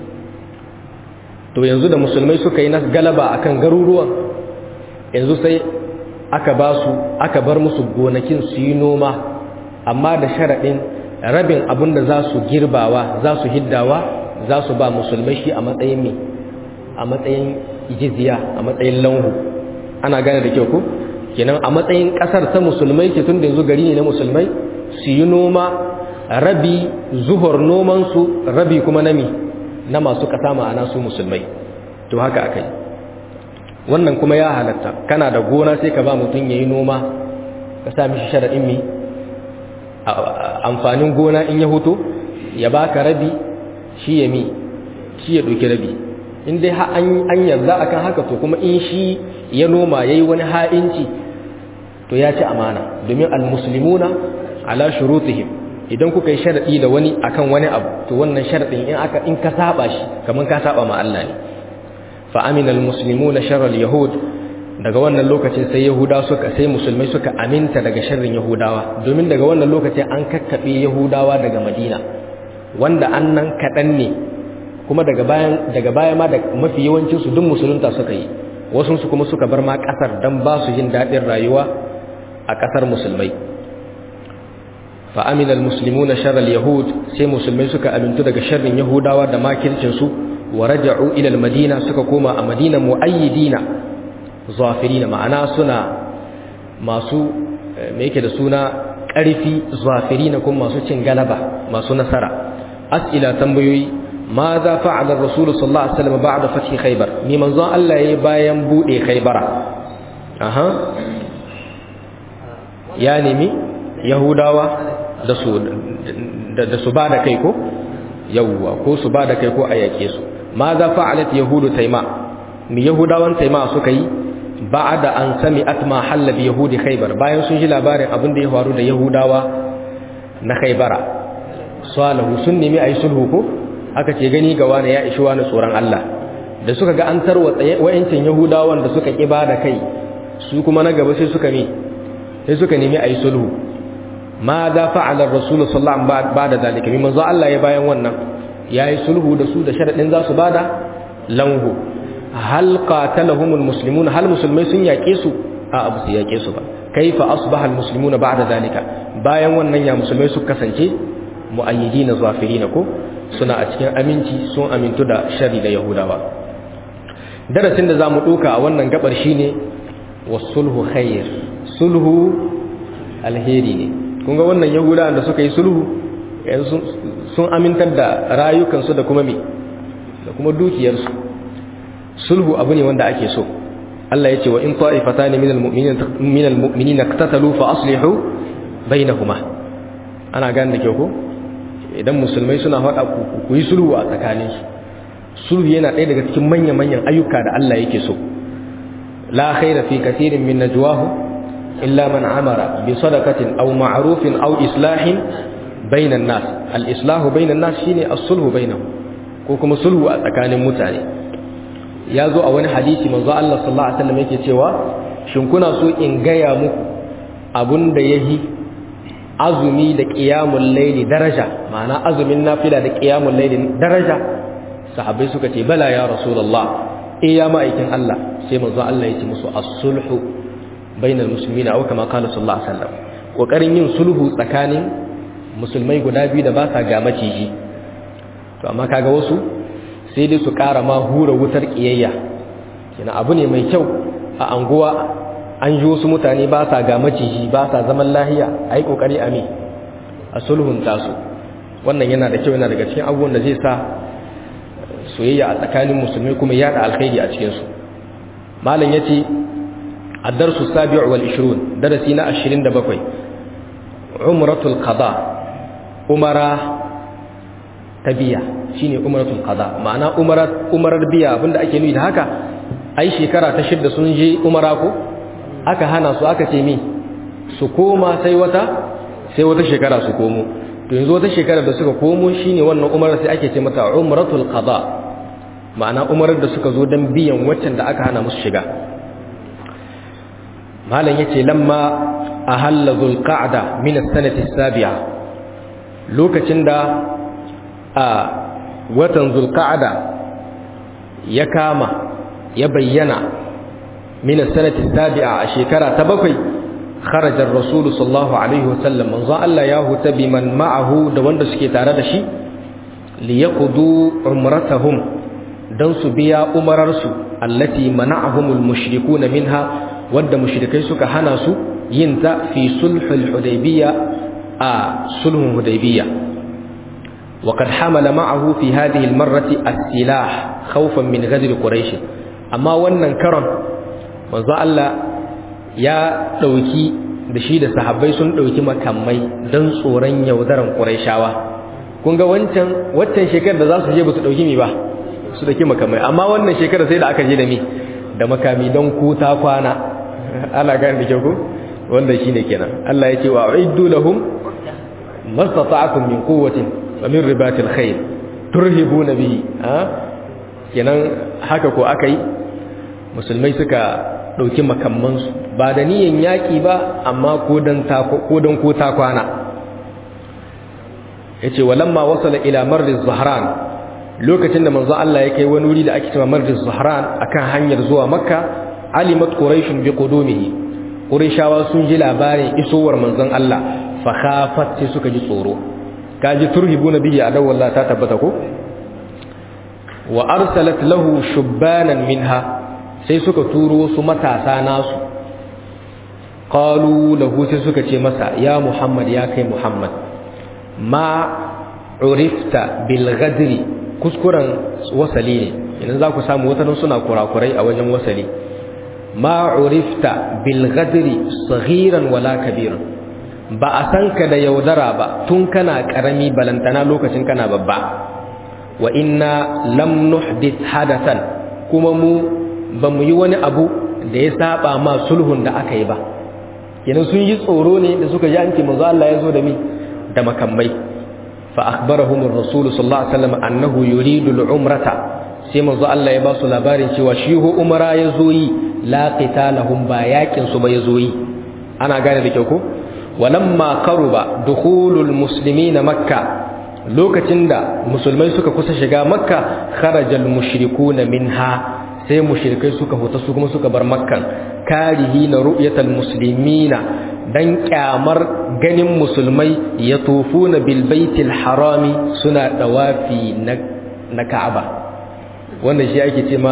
S1: to yanzu da musulmai suka yi na galaba akan garuruwan yanzu sai aka ba su aka bar musu gonakin su yi noma amma da sharaɗin rabin abin da za su girbawa za su hiddawa za su ba musulmai shi a matsayin mai a matsayin jizya a matsayin lanhu ana gane da kyau ko kenan a matsayin ƙasar ta musulmai ke tun da yanzu gari ne na musulmai su yi noma rabi zuhur nomansu rabi kuma nami na masu ƙasa ma'ana su musulmai to haka aka yi wannan kuma ya halatta kana da gona sai ka ba mutum ya yi noma ka sa mishi sharaɗin mi amfanin gona in ya hutu ya baka rabi shi ya mi shi ya ɗauki rabi in dai an yarda akan haka to kuma in shi ya noma ya yi wani ha'inci to ya ci amana domin almuslimuna ala shurutihim idan kuka yi sharaɗi da wani akan wani abu to wannan sharaɗin in aka in ka saba shi kamar ka saba ma Allah ne fa amina almuslimuna sharral yahud daga wannan lokacin sai yahuda suka sai musulmai suka aminta daga sharrin yahudawa domin daga wannan lokacin an kakkabe yahudawa daga madina wanda annan kadan ne kuma daga bayan daga baya ma da mafi yawancin su duk musulunta suka yi wasu su kuma suka bar ma kasar dan ba su jin dadin rayuwa a kasar musulmai fa amina almuslimuna sharral yahud sai musulmai suka amintu daga sharrin yahudawa da makircin su wa raja'u ila almadina suka koma a madina muayyidina zafirina ma'ana suna masu me yake da suna ƙarfi zafirina kuma masu cin galaba masu nasara as'ila tambayoyi ma za fa'ala ar-rasul sallallahu alaihi wasallam ba'da fathi khaybar ni manzon Allah yayi bayan bude khaybara aha ya nemi yahudawa da su da su bada kai ko yawwa ko su bada kai ko a yake su ma za fa'alat yahudu taima mi yahudawan taima suka yi ba'da an sami'at ma halla bi yahudi khaybar bayan sun ji labarin abin da ya faru da yahudawa na khaybara salahu sun nemi ayi sulhu ko aka ce gani ga wani ya ishi wani tsoron Allah da suka ga an tarwatsa wayancin yahudawan da suka kiba da kai su kuma na gaba sai suka mi sai suka nemi ayi sulhu ma da fa'ala ar-rasul sallallahu alaihi wasallam ba'da zalika mi manzo Allah ya bayan wannan yayi sulhu da su da sharadin za su bada lanhu hal qatalahumul muslimun hal musulmai sun yake su a abu su yake su ba kaifa asbaha almuslimuna ba'da zalika bayan wannan ya musulmai su kasance muayyidina zafirina ko suna a cikin aminci sun amintu da shari da yahudawa darasin da zamu doka a wannan gabar shine wasulhu khair sulhu alheri ne kun ga wannan yahudawa da suka yi sulhu sun amintar da rayukansu da kuma me da kuma dukiyarsu sulhu abu ne wanda ake so Allah ya ce wa in ta'ifatan min almu'minina min almu'minina iqtatalu fa aslihu bainahuma ana gane da kyau ko idan musulmai suna faɗa ku ku yi sulhu a tsakanin su sulhu yana ɗaya daga cikin manyan manyan ayyuka da Allah yake so la khaira fi kathirin min najwahu illa man amara bi sadaqatin aw ma'rufin aw islahin bainan nas al islahu bainan nas shine as-sulhu bainahum ko kuma sulhu a tsakanin mutane ya zo a wani hadisi manzo Allah sallallahu alaihi wasallam yake cewa shin kuna so in gaya muku abun da yahi azumi da qiyamul layli daraja ma'ana azumin nafila da qiyamul layli daraja sahabbai suka ce bala ya rasulullah eh ya ma'aikin Allah sai manzo Allah yake musu as-sulhu bainal muslimina aw kama qala sallallahu alaihi wasallam kokarin yin sulhu tsakanin musulmai guda biyu da ba sa ga maciji to amma kaga wasu sai dai su ƙara ma hura wutar ƙiyayya kina abu ne mai kyau a anguwa an ji wasu mutane ba sa ga maciji ba sa zaman lahiya a yi ƙoƙari a me a sulhun tasu wannan yana da kyau yana daga cikin abubuwan da zai sa soyayya a tsakanin musulmai kuma yaɗa alkhairi a cikinsu malam yace الدرس السابع والعشرون درسنا عشرين دبقوي عمرة القضاء أمرا تبيا شيني عمرة القضاء معنى أمرة أمرة بيا abinda ake nuyi da haka ai shekara ta shidda sun je umara ko aka hana su aka ce mi su koma sai wata sai wata shekara su komo to yanzu wata shekara da suka komo shine wannan umarar sai ake ce mata umratul qada ma'ana umarar da suka zo dan biyan waccan da aka hana musu shiga malam yace lamma ahalla zulqa'da min as-sanati as-sabi'a lokacin da a watan zulqa'da ya kama ya bayyana min as-sanati as-sabi'a a shekara ta bakwai kharaja ar-rasul sallallahu alaihi wasallam manzo Allah ya huta biman ma'ahu da wanda suke tare da shi liyaqdu umratahum dan su biya umararsu allati mana'ahumul mushrikuna minha wadda mushrikai suka hana su yin ta fi sulhul hudaybiyya a sulhun hudaybiyya wa qad hamala ma'ahu fi hadhihi almarrati as-silah khawfan min ghadr quraish amma wannan karon manzo Allah ya dauki da shi da sahabbai sun dauki makamai dan tsoron yaudaran quraishawa kun ga wancan waccan shekarar da za su je ba su dauki mi ba su dauki makamai amma wannan shekarar sai da aka je da mi da makami don kuta kwana ana gane da kyau ko wanda shine kenan Allah yake wa uiddu lahum mastata'tum min quwwatin wa min ribatil khayl turhibuna bihi ha kenan haka ko akai musulmai suka dauki makamman su ba da niyan yaki ba amma ko dan ta ko dan ko ta kwana yace walamma wasala ila marriz zahran lokacin da manzo Allah ya kai wani wuri da ake cewa marriz zahran akan hanyar zuwa makka alimat quraishun bi qudumihi quraishawa sun ji labarin isowar manzon Allah fa khafat sai suka ji tsoro kaji turhibuna bihi adaw wallahi ta tabbata ko wa arsalat lahu shubbanan minha sai suka turo su matasa nasu qalu lahu sai suka ce masa ya muhammad ya kai muhammad ma urifta bil ghadri kuskuren wasali ne idan za ku samu watanin suna kurakurai a wajen wasali ma urifta bil ghadri saghiran wala kabiran ba a san ka da yaudara ba tun kana karami balantana lokacin kana babba wa inna lam nuhdith hadathan kuma mu ba mu yi wani abu da ya saba ma sulhun da aka yi ba kenan sun yi tsoro ne da suka ji an ce manzo Allah ya zo da mi da makamai fa akhbarahum ar-rasul sallallahu alaihi wasallam annahu yuridu al-umrata sai manzo Allah ya ba su labarin cewa shi ho umara ya zo yi la qitalahum ba yakin su ba ya zo yi ana gane da kyau ko walamma qaruba dukhulul muslimina makka lokacin da musulmai suka kusa shiga makka kharajal mushrikuna minha sai mushrikai suka huta su kuma suka bar makkan karihi na ru'yatal muslimina dan kyamar ganin musulmai ya tufuna bil baitil harami suna dawafi na na ka'aba wannan shi ake ce ma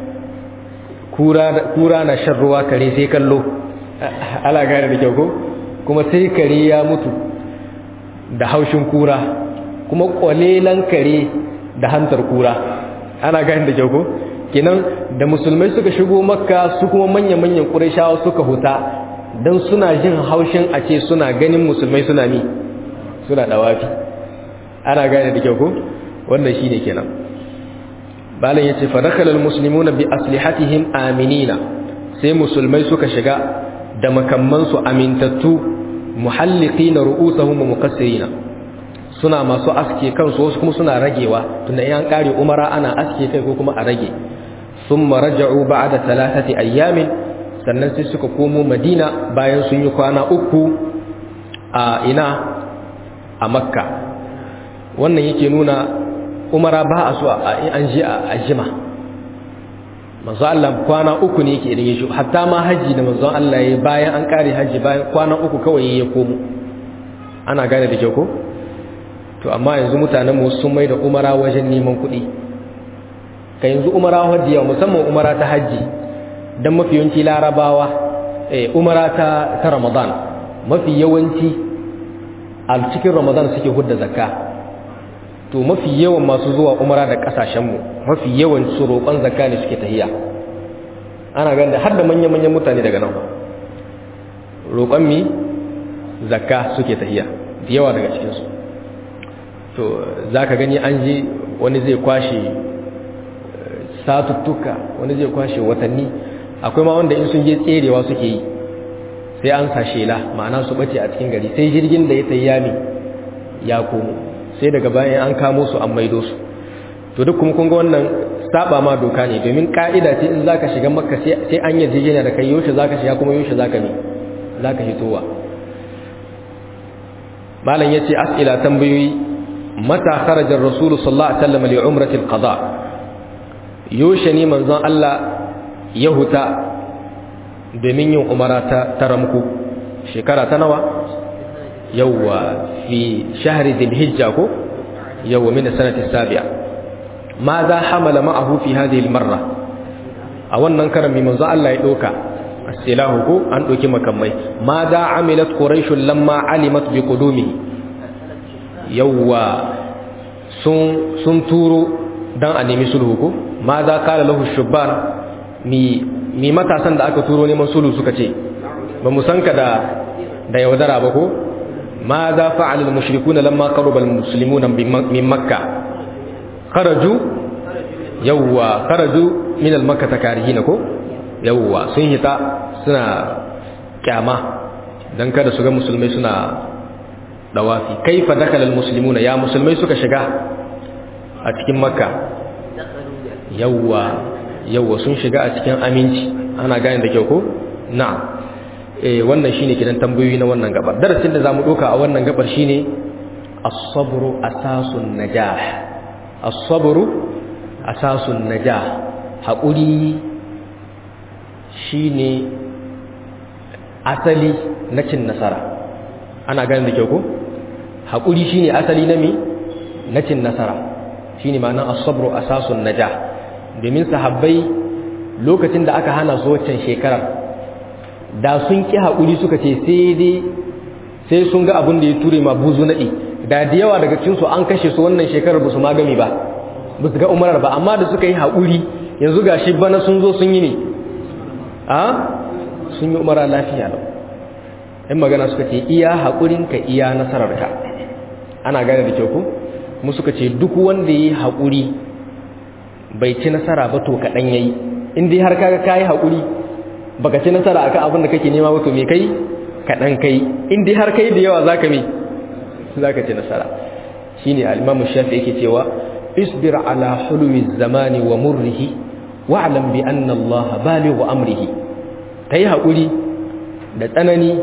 S1: kura na shan ruwa kare sai kallo ala gane da kyau ko kuma sai kare ya mutu da haushin kura kuma kwalelan kare da hantar kura ana gane da kyau ko kenan da musulmai suka shigo makka su kuma manya-manyan ƙurashawa suka huta don suna jin haushin a ce suna ganin musulmai suna mi suna ɗawafi ana gane da kyau ko wannan shi ne kenan balin ya ce fadakalar musulmuna bi aslihatihim aminina sai musulmai suka shiga da makammansu amintattu muhalliki na ru'usahum wa mukassirina suna masu aske kansu wasu kuma suna ragewa tunda yan kare umara ana aske kai ko kuma a rage thumma raja'u ba'da thalathati ayyamin sannan sai suka komo madina bayan sun yi kwana uku a ina a makka wannan yake nuna umara ba a so an ji a jima manzo Allah kwana uku ne yake idan ya shi hatta ma haji da manzo Allah ya bayan an kare haji bayan kwana uku kawai ya komo ana gane da kyau ko to amma yanzu mutanen mu sun mai da umara wajen neman kuɗi ka yanzu umara hajji yawa musamman umara ta hajji don mafi yawanci larabawa eh umara ta ta ramadan mafi yawanci a cikin ramadan suke hudda zakka to mafi yawan masu zuwa umara da kasashenmu mafi yawan su roƙon zakka ne suke tahiya ana ganin har da manya-manyan mutane daga nan roƙon mi zakka suke tahiya da yawa daga cikinsu to za ka gani an je wani zai kwashe satuttuka wani zai kwashe watanni akwai ma wanda in sun je tserewa suke yi sai an sa shela ma'ana su bace a cikin gari sai jirgin da ya tayi yami ya komo sai daga bayan an kamo su an maido su to duk kuma kun ga wannan saba ma doka ne domin ka'ida ce in zaka shiga makka sai an yi jijina da kai yaushe zaka shiga kuma yaushe zaka ne zaka hitowa malam yace as'ila tambayoyi mata kharaja ar-rasul sallallahu alaihi wasallam li umrati al-qada yaushe ne manzon Allah ya huta domin yin umara ta taramku shekara ta nawa yawwa fi shahri dhil-hijja ko yawwa min sanati sabi'a ماذا حمل معه في هذه المرة a wannan karan mai manzo Allah ya doka asilahu ko an doki makamai ماذا عملت قريش لما علمت بقدومه yawa sun sun turo dan a nemi sulhu ko ماذا قال له الشبان mi mi matasan da aka turo neman sulhu suka ce ba mu san ka da da yaudara ba ko ماذا فعل المشركون لما قرب المسلمون من مكة kharaju yawwa kharaju min al-makka takarihin ko yawwa sun hita suna kyama dan kada su ga musulmai suna dawafi kaifa dakala al-muslimuna ya musulmai suka shiga a cikin makka yawwa yawwa sun shiga a cikin aminci ana gane da kyau ko na'am eh wannan shine kidan tambayoyi na wannan gabar darasin da zamu doka a wannan gabar shine as-sabru asasun najah as-sabru asasun najah haƙuri shine asali na cin nasara ana ganin da kyau ko haƙuri shine asali na me na cin nasara shine ma'anar as-sabru asasun najah domin sahabbai lokacin da aka hana su waccan shekarar da sun ki haƙuri suka ce sai dai sai sun ga abin da ya ture ma buzu naɗi da da yawa daga cikinsu an kashe su wannan shekarar ba su magami ba ba su ga umarar ba amma da suka yi haƙuri yanzu ga shi bana sun zo sun yi ne a sun yi umara lafiya lau in magana suka ce iya haƙurinka iya nasararka ana gane da kyau ku mu suka ce duk wanda ya yi haƙuri bai ci nasara ba to kaɗan ya yi in dai har kaga ka yi haƙuri baka ci nasara akan abin da kake nema ba to me kai kaɗan kai in dai har kai da yawa zaka me zaka ci nasara shine al-Imam Shafi yake cewa isbir ala hulwi zamani wa murrihi wa'lam bi anna Allah balighu amrihi kai hakuri da tsanani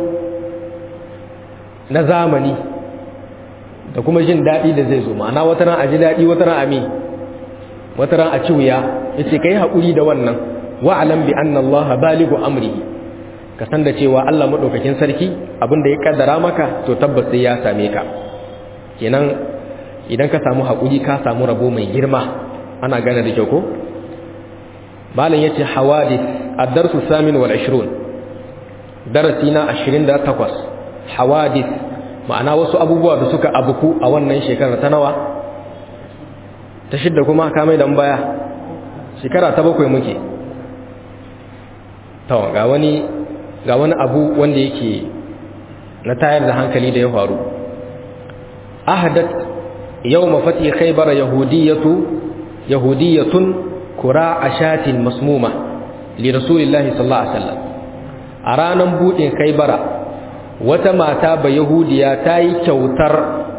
S1: na zamani da kuma jin daɗi da zai zo ma'ana wata ran a ji daɗi wata ran a me wata ran a ci wuya yace kai hakuri da wannan wa'lam bi anna Allah balighu amrihi ka san da cewa Allah madaukakin sarki abinda ya kaddara maka to tabbas sai ya same ka kenan idan ka samu hakuri ka samu rabo mai girma ana gane da kyau ko malam yace hawadith ad-darsu samin wal 20 darasi na 28 hawadith ma'ana wasu abubuwa da suka abuku a wannan shekarar ta nawa ta shidda kuma ka mai dan baya shekara ta bakwai muke to ga wani ga wani abu wanda yake na tayar da hankali da ya faru ahadat yawma fati khaybar yahudiyatu yahudiyatun kura ashatin masmuma li rasulillahi sallallahu alaihi wasallam a ranan budin khaybara wata mata ba yahudiya ta yi kyautar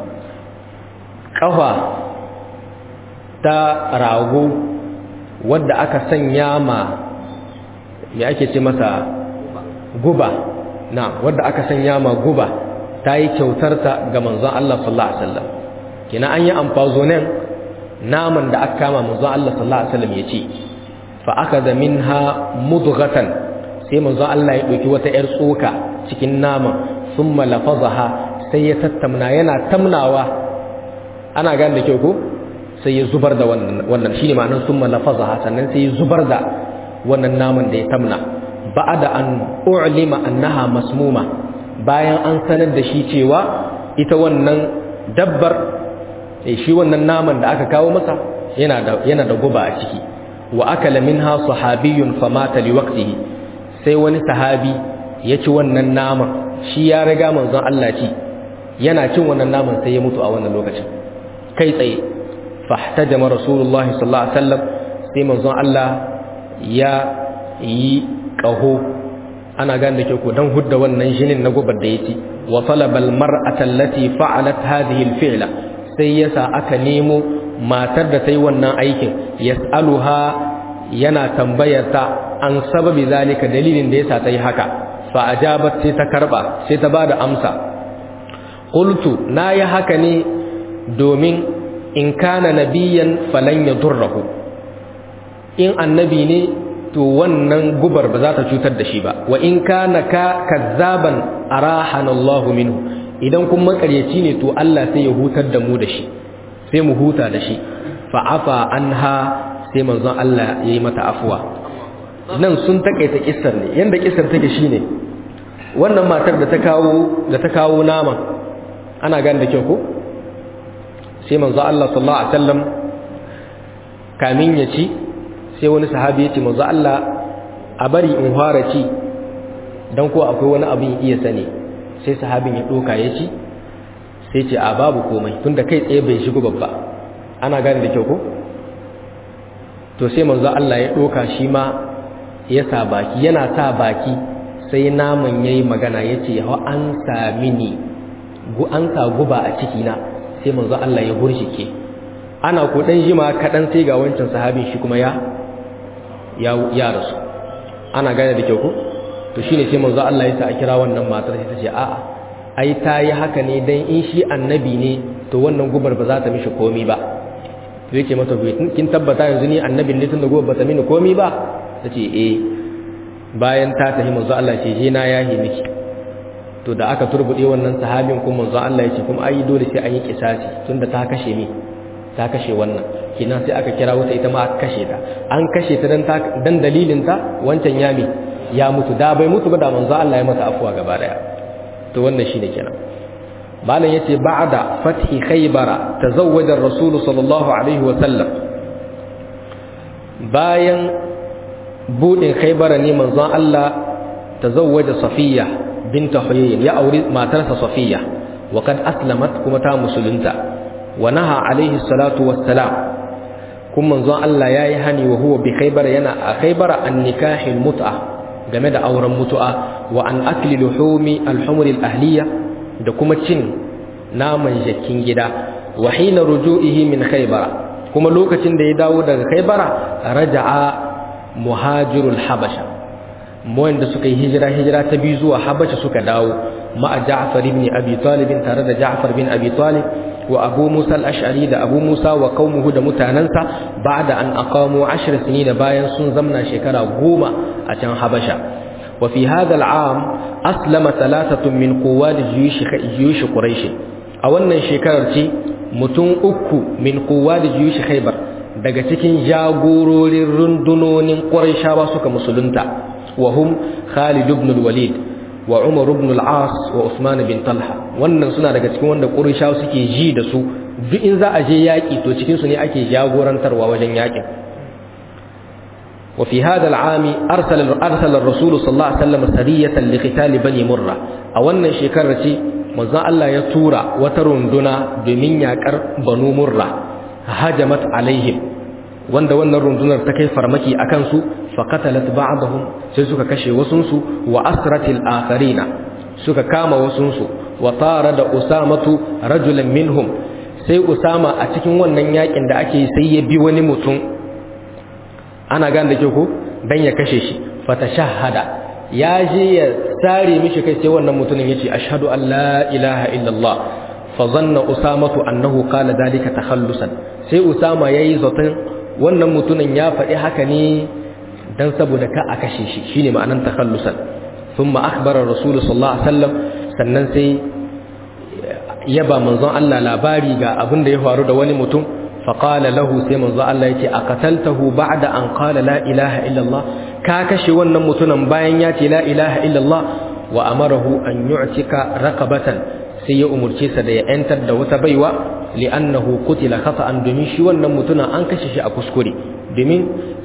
S1: kafa ta rago wadda aka sanya ma me ake ce masa guba na wadda aka sanya ma guba ta yi kyautarta ga manzon Allah sallallahu alaihi wasallam kina an yi amfazonen naman da aka kama manzon Allah sallallahu alaihi wasallam ya ci fa akada minha mudghatan sai manzon Allah ya dauki wata yar tsoka cikin naman thumma lafazaha sai ya tattamna yana tamnawa ana gane da kyau ko sai ya zubar da wannan wannan shine ma'anar thumma lafazaha sannan sai ya zubar da wannan naman da ya tamna ba'da an u'lima annaha masmuma bayan an sanar da shi cewa ita wannan dabbar eh shi wannan naman da aka kawo masa yana da yana da guba a ciki wa akala minha sahabiyyun famata liwaqtihi sai wani sahabi ya ci wannan naman shi ya riga manzon Allah ci yana cin wannan naman sai ya mutu a wannan lokacin kai tsaye fahtajama rasulullahi sallallahu alaihi wasallam sai manzon Allah ya yi ƙaho ana gane da ke ku don hudda wannan jinin na gubar da ya ci wa talabal mar'ata allati fa'alat hadhihi al-fi'la sai yasa aka nemo matar da ta yi wannan aikin yas'aluha yana tambayar ta an sababi zalika dalilin da yasa ta yi haka fa ajabat sai ta karba sai ta bada amsa qultu na yi haka ne domin in kana nabiyan falan yadurruhu in annabi ne to wannan gubar ba za ta cutar da shi ba wa in kana ka kazzaban arahana Allah minhu idan kun makaryaci ne to Allah sai ya hutar da mu da shi sai mu huta da shi fa afa anha sai manzon Allah yayi mata afuwa nan sun takaita kissar ne yanda kissar take shine wannan matar da ta kawo da ta kawo naman ana gane da kyau ko sai manzon Allah sallallahu alaihi wasallam kamin ya ci sai wani sahabi ya ce manzo Allah a bari in fara ci dan ko akwai wani abin iya sani sai sahabin ya doka ya ci sai ce a babu komai tunda kai tsaye bai shigo babba ana gane da kyau ko to sai manzo Allah ya doka shi ma ya sa baki yana sa baki sai naman yayi magana yace ha an sami ni gu an sa guba a ciki na sai manzo Allah ya burshike ana ko dan jima kadan sai ga wancan sahabin shi kuma ya ya rasu ana gane da kyau ko to shine sai manzo Allah ya sa a kira wannan matar sai ta ce a'a ai ta yi haka ne dan in shi annabi ne to wannan gubar ba za ta mishi komi ba to yake mata kin tabbata yanzu ni annabin ne tunda gubar ba ta mini komi ba tace eh bayan ta tafi manzo Allah ce je na yahi miki to da aka turbude wannan sahabin kuma manzo Allah ya ce kuma ai dole sai an yi kisasi tunda ta kashe ni ta kashe wannan kina sai aka kira wata ita ma aka kashe ta an kashe ta dan dan dalilin ta wancan yami ya mutu da bai mutu ba da manzo Allah ya masa afuwa gaba daya to wannan shine kenan malam yace ba'da fathi khaybara tazawwaja ar-rasul sallallahu alaihi wa sallam bayan budin khaybara ne manzo Allah tazawwaja safiya bint huyay ya auri matarsa safiya wa kad aslamat kuma ta musulunta wa naha alaihi salatu wassalam kun manzon Allah yayi hani wa huwa bi khaybar yana a khaybar an nikahil mut'a game da auren mutu'a wa an akli luhumi al-humr al-ahliya da kuma cin naman jakin gida wa hina ruju'ihi min khaybar kuma lokacin da ya dawo daga khaybara raja'a muhajirul habasha wanda suka yi hijira hijira ta biyu zuwa habasha suka dawo ma'a ja'far ibn abi talib tare da ja'far bin abi talib wa abu musa al-ash'ari da abu musa wa qaumuhu da mutanansa ba'da an aqamu 10 sinina bayan sun zamna shekara goma a can habasha wa fi hadha al-am aslama thalathatun min quwwat juyush juyush quraish a wannan shekarar ce mutum uku min quwwat juyush khaybar daga cikin jagororin rundunonin quraishawa suka musulunta wa hum khalid ibn al-walid wa Umar ibn al-As wa Usman bin Talha wannan suna daga cikin wanda Qurayshawa suke ji da su duk in za a je yaki to cikin su ne ake jagorantarwa wajen yakin wa fi hadha al-aam arsala arsala ar-rasul sallallahu alaihi wasallam sariyatan li qital bani murra a wannan shekarar ce manzon Allah ya tura wata runduna domin yakar banu murra hajamat alaihim wanda wannan rundunar ta kai farmaki akan su faqatalat ba'dahum sai suka kashe wasunsu wa asratil akharina suka kama wasunsu wa tara da usamatu rajulan minhum sai usama a cikin wannan yakin da ake sai ya bi wani mutum ana gan da ke ko dan ya kashe shi fatashahada ya je ya sare mishi kai sai wannan mutumin yace ashhadu an la ilaha illallah fa zanna usamatu annahu qala dalika takhallusan sai usama yayi zaton wannan mutumin ya faɗi haka ne dan saboda ka a kashe shi shine ma'anan takhallusan thumma akhbara rasul sallallahu alaihi wasallam sannan sai yaba manzon Allah labari ga abin da ya faru da wani mutum fa qala lahu sai manzon Allah yace aqataltahu ba'da an qala la ilaha illa Allah ka kashe wannan mutumin bayan ya ce la ilaha illa Allah wa amarahu an yu'tika raqabatan sai ya umurce sa da ya yantar da wata baiwa li'annahu qutila khata'an domin shi wannan mutumin an kashe shi a kuskure domin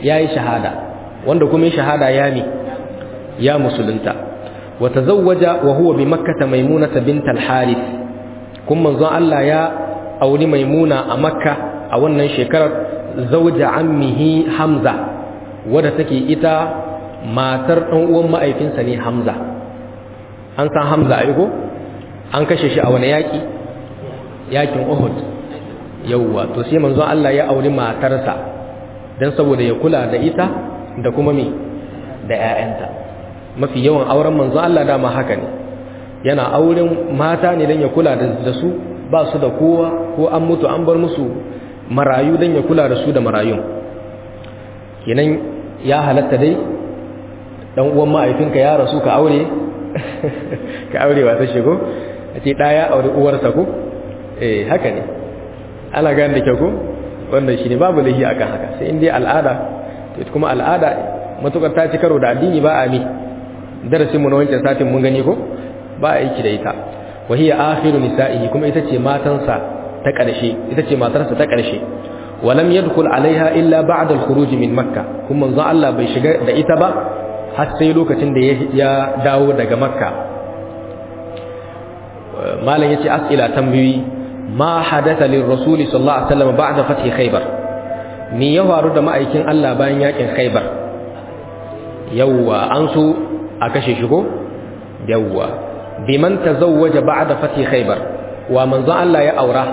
S1: yayi shahada wanda kuma shahada ya mi ya musulunta wa tazawwaja wa huwa bi makkah maimunata bint al-harith kuma manzon Allah ya auri maimuna a makka a wannan shekarar zauja ammihi hamza wadda take ita matar ɗan uwan ma'aifinsa ne hamza an san hamza aiko an kashe shi a wani yaƙi yaƙin uhud yauwa to sai manzon Allah ya auri matarsa don saboda ya kula da ita da kuma me da 'ya'yanta mafi yawan auren manzon Allah dama haka ne yana auren mata ne don ya kula da su ba su da kowa ko an mutu an bar musu marayu don ya kula da su da marayun kenan ya halatta dai dan uwan ma'aifinka ya rasu ka aure ka aure wata shigo a ce ɗaya aure uwarsa ko eh haka ne ana gane da kyau ko wannan shi ne babu lahi akan haka sai in dai al'ada to kuma al'ada matukar ta ci karo da addini ba a mi darasin mu na wancan satin mun gani ko ba a aiki da ita wa hiya akhiru nisa'ihi kuma ita ce matansa ta ƙarshe ita ce matarsa ta ƙarshe walam yadkhul alaiha illa ba'da al-khuruj min makka kuma manzo Allah bai shiga da ita ba har sai lokacin da ya dawo daga makka malam yace as'ila tambayi ma hadatha lir-rasul sallallahu alaihi wasallam ba'da fathi khaybar ni ya faru da ma'aikin Allah bayan yakin khaybar yawwa an so a kashe shi ko yawwa biman tazawwaja ba'da fathi khaybar wa manzo Allah ya aura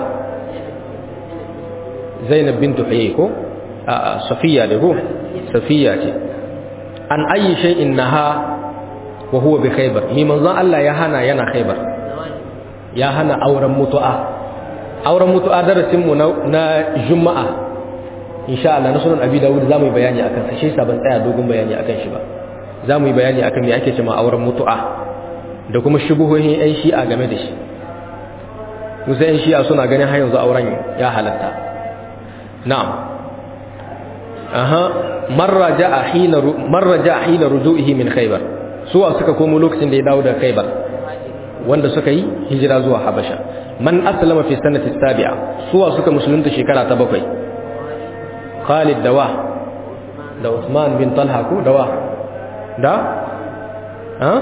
S1: Zainab bint Huyay ko a Safiya da ko Safiya ce an ayi shay'in naha wa huwa bi khaybar mi manzo Allah ya hana yana khaybar ya hana auren mutu'a auren mutu'a darasin mu na juma'a insha Allah na sunan Abi Dawud zamu yi bayani akan sa shi sa ban tsaya dogon bayani akan shi ba zamu yi bayani akan me ake cewa auren mutu'a da kuma shubuhohin ƴan shi'a game da shi musa ƴan shi'a suna ganin har yanzu auren ya halatta na'am aha marra ja'a hina marra ja'a hina ruju'ihi min khaybar suwa suka komo lokacin da ya dawo daga khaybar wanda suka yi hijira zuwa habasha man aslama fi sanati sabi'a suwa suka musulunta shekara ta bakwai khalid dawa da usman bin talha ko dawa da ha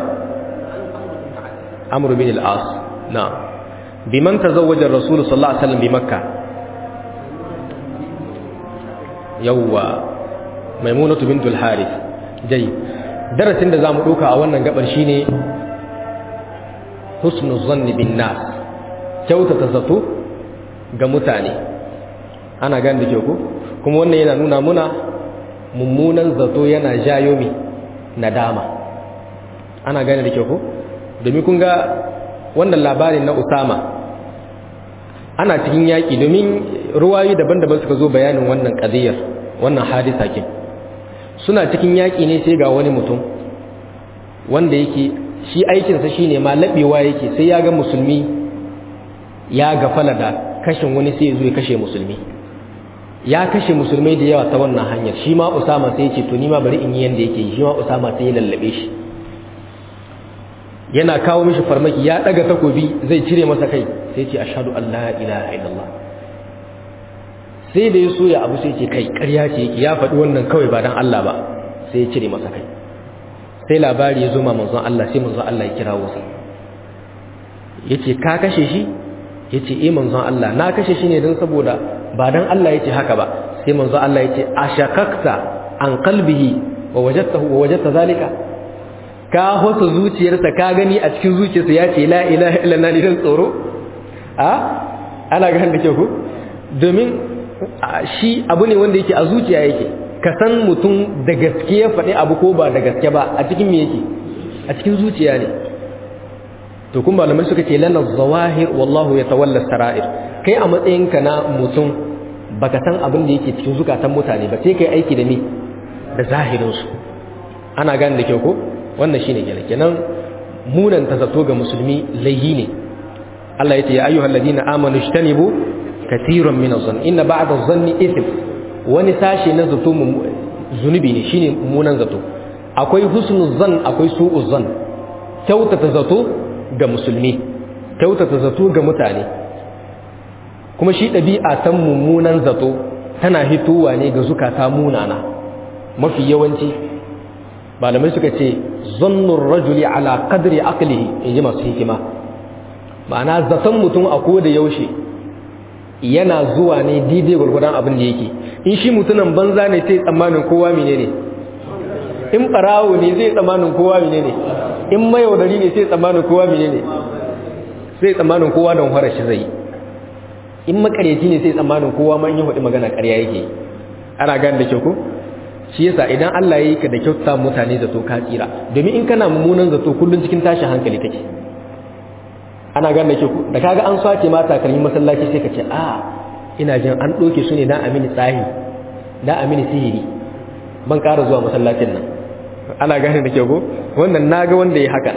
S1: amr bin al-as na biman tazawwaja ar-rasul sallallahu alaihi wasallam bi makkah yawwa maimunatu bintul harith dai darasin da zamu doka a wannan gabar shine husnul zanni bin nas kyautata zato ga mutane ana gan da ku kuma wannan yana nuna muna mummunan zato yana jayo mi nadama ana gane da ku domin kun ga wannan labarin na Usama ana cikin yaƙi domin ruwayi daban-daban suka zo bayanin wannan ƙadiyar wannan hadisa kin suna cikin yaƙi ne sai ga wani mutum wanda yake shi aikinsa shi ne ma laɓewa yake sai ya ga musulmi ya gafala da kashin wani sai ya zo ya kashe musulmi ya kashe musulmai da yawa ta wannan hanyar shi ma usama sai ya ce to ni ma bari in yi yanda yake yi shi ma usama sai ya lallabe shi yana kawo mishi farmaki ya daga takobi zai cire masa kai sai ce ashhadu an la ilaha illallah sai da ya so ya abu sai ce kai ƙarya ce yake ya faɗi wannan kawai ba dan Allah ba sai ya cire masa kai sai labari ya zo ma manzon Allah sai manzon Allah ya kirawo sa yace ka kashe shi yace eh manzon Allah na kashe shi ne dan saboda ba dan Allah yace haka ba sai manzon Allah yace ashakakta an qalbihi wa wajadtahu wa wajadta zalika ka hosa zuciyarsa ka gani a cikin zuciyarsa ya ce la ilaha illallah ne dan tsoro a ana ga handa ke ku domin shi abu ne wanda yake a zuciya yake ka san mutum da gaske ya faɗi abu ko ba da gaske ba a cikin me yake a cikin zuciya ne to kuma malamai suka ce lana zawahir wallahu ya tawalla sara'ir kai a matsayinka na mutum baka san abin da yake cikin zukatan mutane ba sai kai aiki da me da zahirinsu ana gane da kyau ko wannan shine kenan kenan munan ta zato ga musulmi laihi ne Allah ya ce ya ayyuhal ladina amanu ishtanibu katiran min adh-dhann inna ba'da adh-dhanni ithm wani sashi na zato zunubi ne shine munan zato akwai husnul zan akwai su'uz zan kyautata zato ga musulmi kyautata zato ga mutane kuma shi ɗabi'a ta mummunan zato tana hitowa ne ga zukata munana mafi yawanci malamai suka ce zannun rajuli ala qadri aqlihi in ji masu hikima ma'ana zaton mutum a ko da yaushe yana zuwa ne daidai gwargwadon abin da yake in shi mutumin banza ne sai tsammanin kowa mine ne in barawo ne zai tsammanin kowa mine ne in mayaudari ne sai tsammanin kowa mine ne sai tsammanin kowa don fara shi zai in makaryaci ne sai tsammanin kowa ma in yi hudu magana karya yake ana gane da kyau ko shi yasa idan Allah ya yi ka da kyauta mutane zato ka tsira domin in kana mummunan zato kullun cikin tashin hankali kake ana gane da kyau da kaga an sace mata kalmi masallaci sai ka ce a ina jin an doke su ne dan amini tsahi dan amini sihiri ban ƙara zuwa masallacin nan ana gane da kyau ko wannan naga wanda ya haka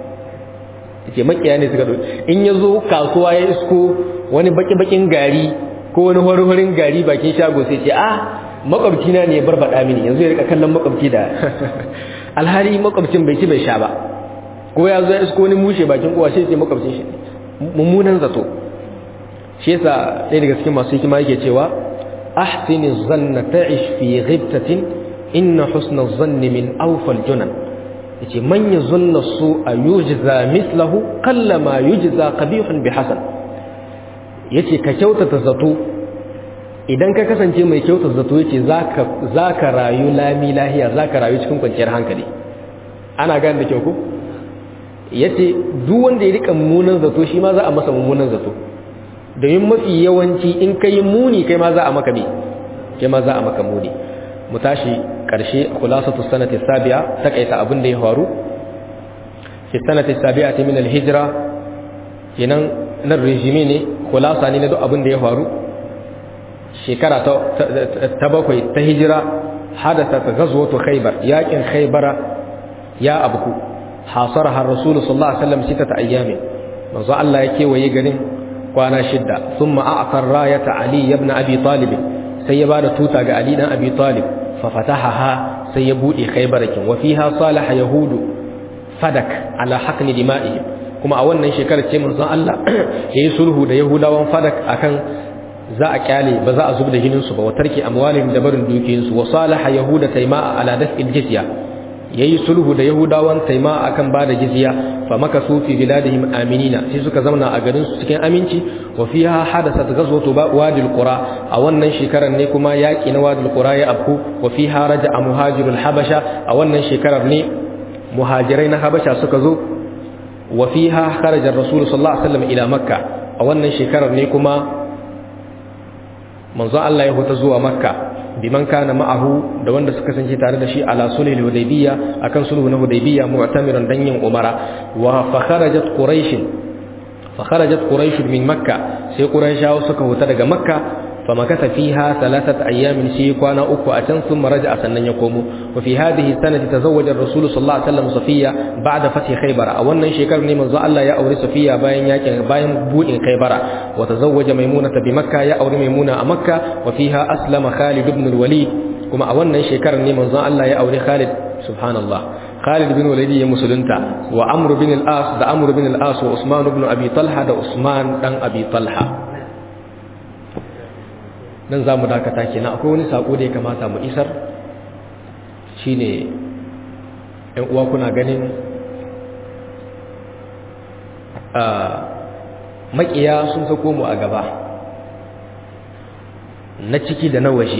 S1: yake makiya ne suka doke in ya zo kasuwa ya isko wani baki-bakin gari ko wani hori-horin gari bakin shago sai ce ah makwabci na ne barbada mini yanzu ya rika kallon makwabci da alhari makwabcin bai ci bai sha ba ko ya zo ya isko wani mushe bakin kowa sai ce makwabcin shi mummunan zato shi yasa ɗaya daga cikin masu hikima yake cewa ahsini zanna ta'ish fi ghibtatin inna husna zanni min awfal junan yace man yazunna su a yujza mislahu kallama yujza qabihun bi hasan yace ka kyautata zato idan ka kasance mai kyautar zato yace zaka zaka rayu lami lahiya zaka rayu cikin kwanciyar hankali ana gane da kyau ko yace duk wanda ya rika mummunan zato shi ma za a masa mummunan zato domin mafi yawanci in kai muni kai ma za a maka me kai ma za a maka muni mu tashi karshe khulasatu sanati sabi'a takaita abin da ya faru fi sanati sabi'ati min al-hijra kenan nan rijimi ne khulasa ne na duk abin da ya faru shekara ta bakwai ta hijira hadasa ta gazwatu khaybar yakin khaybara ya abku hasaraha rasulullahi sallallahu alaihi wasallam sitata ayyamin manzo Allah ya kewaye garin kwana shidda thumma a'tar rayata ali ibn abi talib sai ya bada tuta ga ali dan abi talib fa fatahaha sai ya bude khaybarakin wa fiha salaha yahudu fadak ala haqni dima'ihim kuma a wannan shekarar ce manzon Allah yayi sulhu da yahudawan fadak akan za a kyale ba za a zub da jinin su ba wa tarki amwalihim da barin dukiyin su wa salaha yahuda tayma'a ala daf'il jizya yayi sulhu da yahudawan taima akan bada jizya fa makasu fi biladihim aminina sai suka zauna a garin su cikin aminci wa fiha hadathat ghazwatu wadil qura a wannan shekarar ne kuma yaki na wadil qura ya afku wa fiha raja'a muhajirul habasha a wannan shekarar ne muhajirai na habasha suka zo wa fiha kharaja rasul sallallahu alaihi wasallam ila makka a wannan shekarar ne kuma manzo Allah ya huta zuwa makka biman kana ma'ahu da wanda suka kasance tare da shi ala sulhul hudaybiyya akan sulhu na hudaybiyya mu'tamiran dan yin umara wa fa kharajat quraish fa kharajat quraish min makka sai quraishawa suka huta daga makka fa makatha fiha thalathat ayyamin shi kwana uku a can sun maraja sannan ya komo wa fi hadhihi sanati tazawwaja ar-rasul sallallahu alaihi wasallam safiya ba'da fathi khaybar a wannan shekarar ne manzo Allah ya aure safiya bayan yakin bayan budin khaybara wa tazawwaja maimuna bi makka ya aure maimuna a makka wa fiha aslama khalid ibn al-walid kuma a wannan shekarar ne manzo Allah ya aure khalid subhanallah khalid bin walid ya musulunta wa amr bin al-as da amr bin al-as wa usman ibn abi talha da usman dan abi talha nan za mu dakata kenan akwai wani sako da ya kamata mu isar shine ‘yan uwa kuna ganin makiya sun sako mu a gaba na ciki da na waje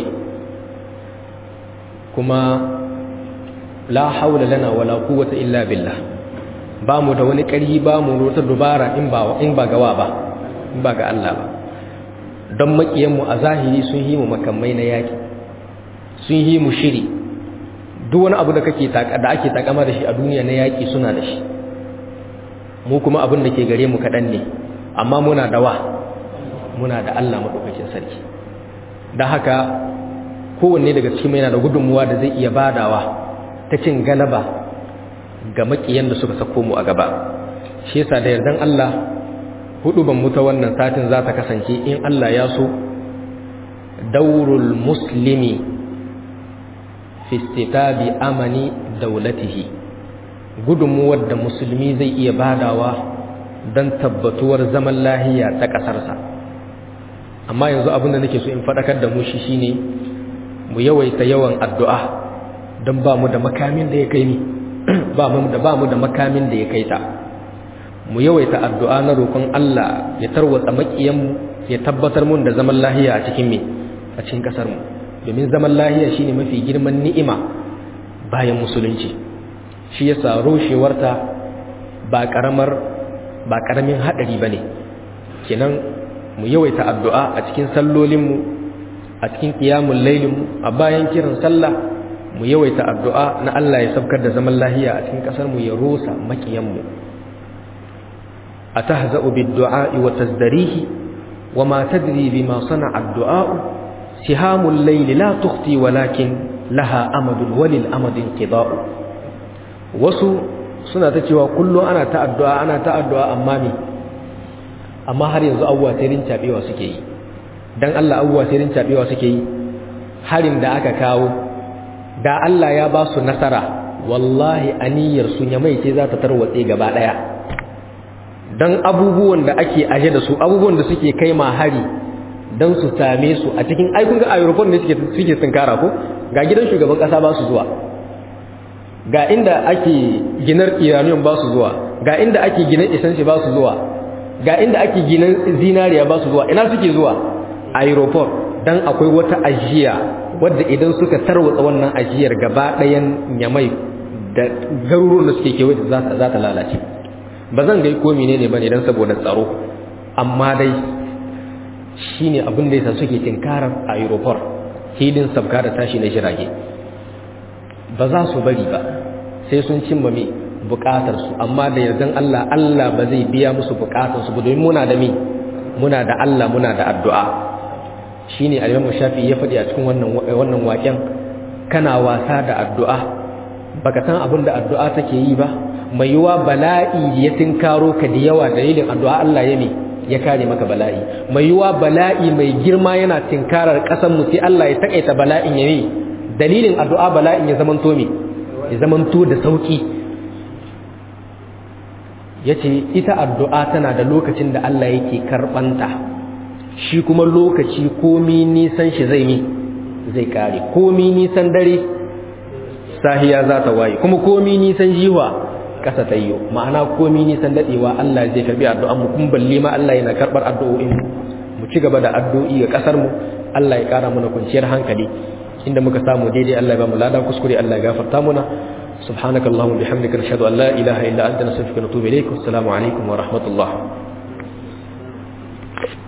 S1: kuma la haula lana wala quwwata illa billah ba mu da wani ƙarfi ba mu wata dubara in ba in ba gawa ba in ba ga Allah ba don makiyan mu a zahiri sun yi mu makamai na yaki sun yi mu shiri duk wani abu da kake da ake takama da shi a duniya na yaki suna da shi mu kuma abin da ke gare mu kaɗan ne amma muna da wa muna da Allah maɗaukakin sarki don haka kowanne daga cikin yana da gudunmuwa da zai iya badawa ta cin galaba ga makiyan da suka sako mu a gaba shi yasa da yardan Allah hudu ban muta wannan satin za ta kasance in Allah ya so daurul muslimi fi istitabi amani daulatihi gudunmuwar da musulmi zai iya badawa don tabbatuwar zaman lahiya ta ƙasarsa amma yanzu abin da nake so in faɗakar da mu shi shine mu yawaita yawan addu'a don ba mu da makamin da ya kai ni ba mu da ba mu da makamin da ya kai ta mu yawaita addu'a na roƙon Allah ya tarwatsa makiyanmu ya tabbatar mun da zaman lahiya a cikin me a cikin kasar mu domin zaman lahiya shine mafi girman ni'ima bayan musulunci shi yasa rushewarta ba karamar ba karamin hadari bane kenan mu yawaita addu'a a cikin sallolin mu a cikin qiyamul lailin mu a bayan kiran sallah mu yawaita addu'a na Allah ya sabkar da zaman lahiya a cikin kasar mu ya rusa makiyan mu atahza'u bid-du'a wa tazdarihi wa ma tadri bima sana'a ad-du'a sihamul layli la tukhti walakin laha amadun walil amadin qida'u wasu suna ta cewa kullum ana ta addu'a ana ta addu'a amma me amma har yanzu abuwa sai rin cabewa suke yi dan Allah abuwa sai rin cabewa suke yi harin da aka kawo da Allah ya ba su nasara wallahi aniyar su nyamai ce za ta tarwatse gaba daya dan abubuwan da ake aje da su abubuwan da suke kai ma hari dan su same su a cikin ai kun ga aeroport ne suke suke tunkara ko ga gidan shugaban kasa ba su zuwa ga inda ake ginar iranian ba su zuwa ga inda ake ginar isanci ba su zuwa ga inda ake ginar zinariya ba su zuwa ina suke zuwa aeroport dan akwai wata ajiya wadda idan suka tarwatsa wannan ajiyar gaba ɗayan nyamai da garuruwan da suke kewaye za ta lalace ba zan gai ko menene bane dan saboda tsaro amma dai shine abin da yasa suke tinkarar aeroport hilin sabka da tashi na jirage ba za su bari ba sai sun cimma me bukatar su amma da yardan Allah Allah ba zai biya musu bukatar su domin muna da me muna da Allah muna da addu'a shine al-Imam Shafi'i ya faɗi a cikin wannan wannan waken kana wasa da addu'a baka san abin da addu'a take yi ba mai yiwa bala'i ya tinkaro ka da yawa dalilin addu'a Allah ya ne ya kare maka bala'i mai yiwa bala'i mai girma yana tinkarar ƙasar mu sai Allah ya takaita bala'in ya ne dalilin addu'a bala'in ya zamanto me ya zamanto da sauki yace ita addu'a tana da lokacin da Allah yake karbanta shi kuma lokaci komi nisan shi zai mi zai kare komi nisan dare sahiya za ta waye kuma komi nisan jiwa kasa ta yiwu ma'ana komi nisan dadewa Allah zai karbi addu'an mu kun balle ma Allah yana karbar addu'o'in mu mu ci gaba da addu'o'i ga kasar mu Allah ya kara mana kwanciyar hankali inda muka samu daidai Allah ya ba mu lada kuskure Allah ya gafarta muna subhanakallahumma bihamdika nashhadu an la ilaha illa anta nastaghfiruka wa natubu ilayk assalamu alaikum wa rahmatullah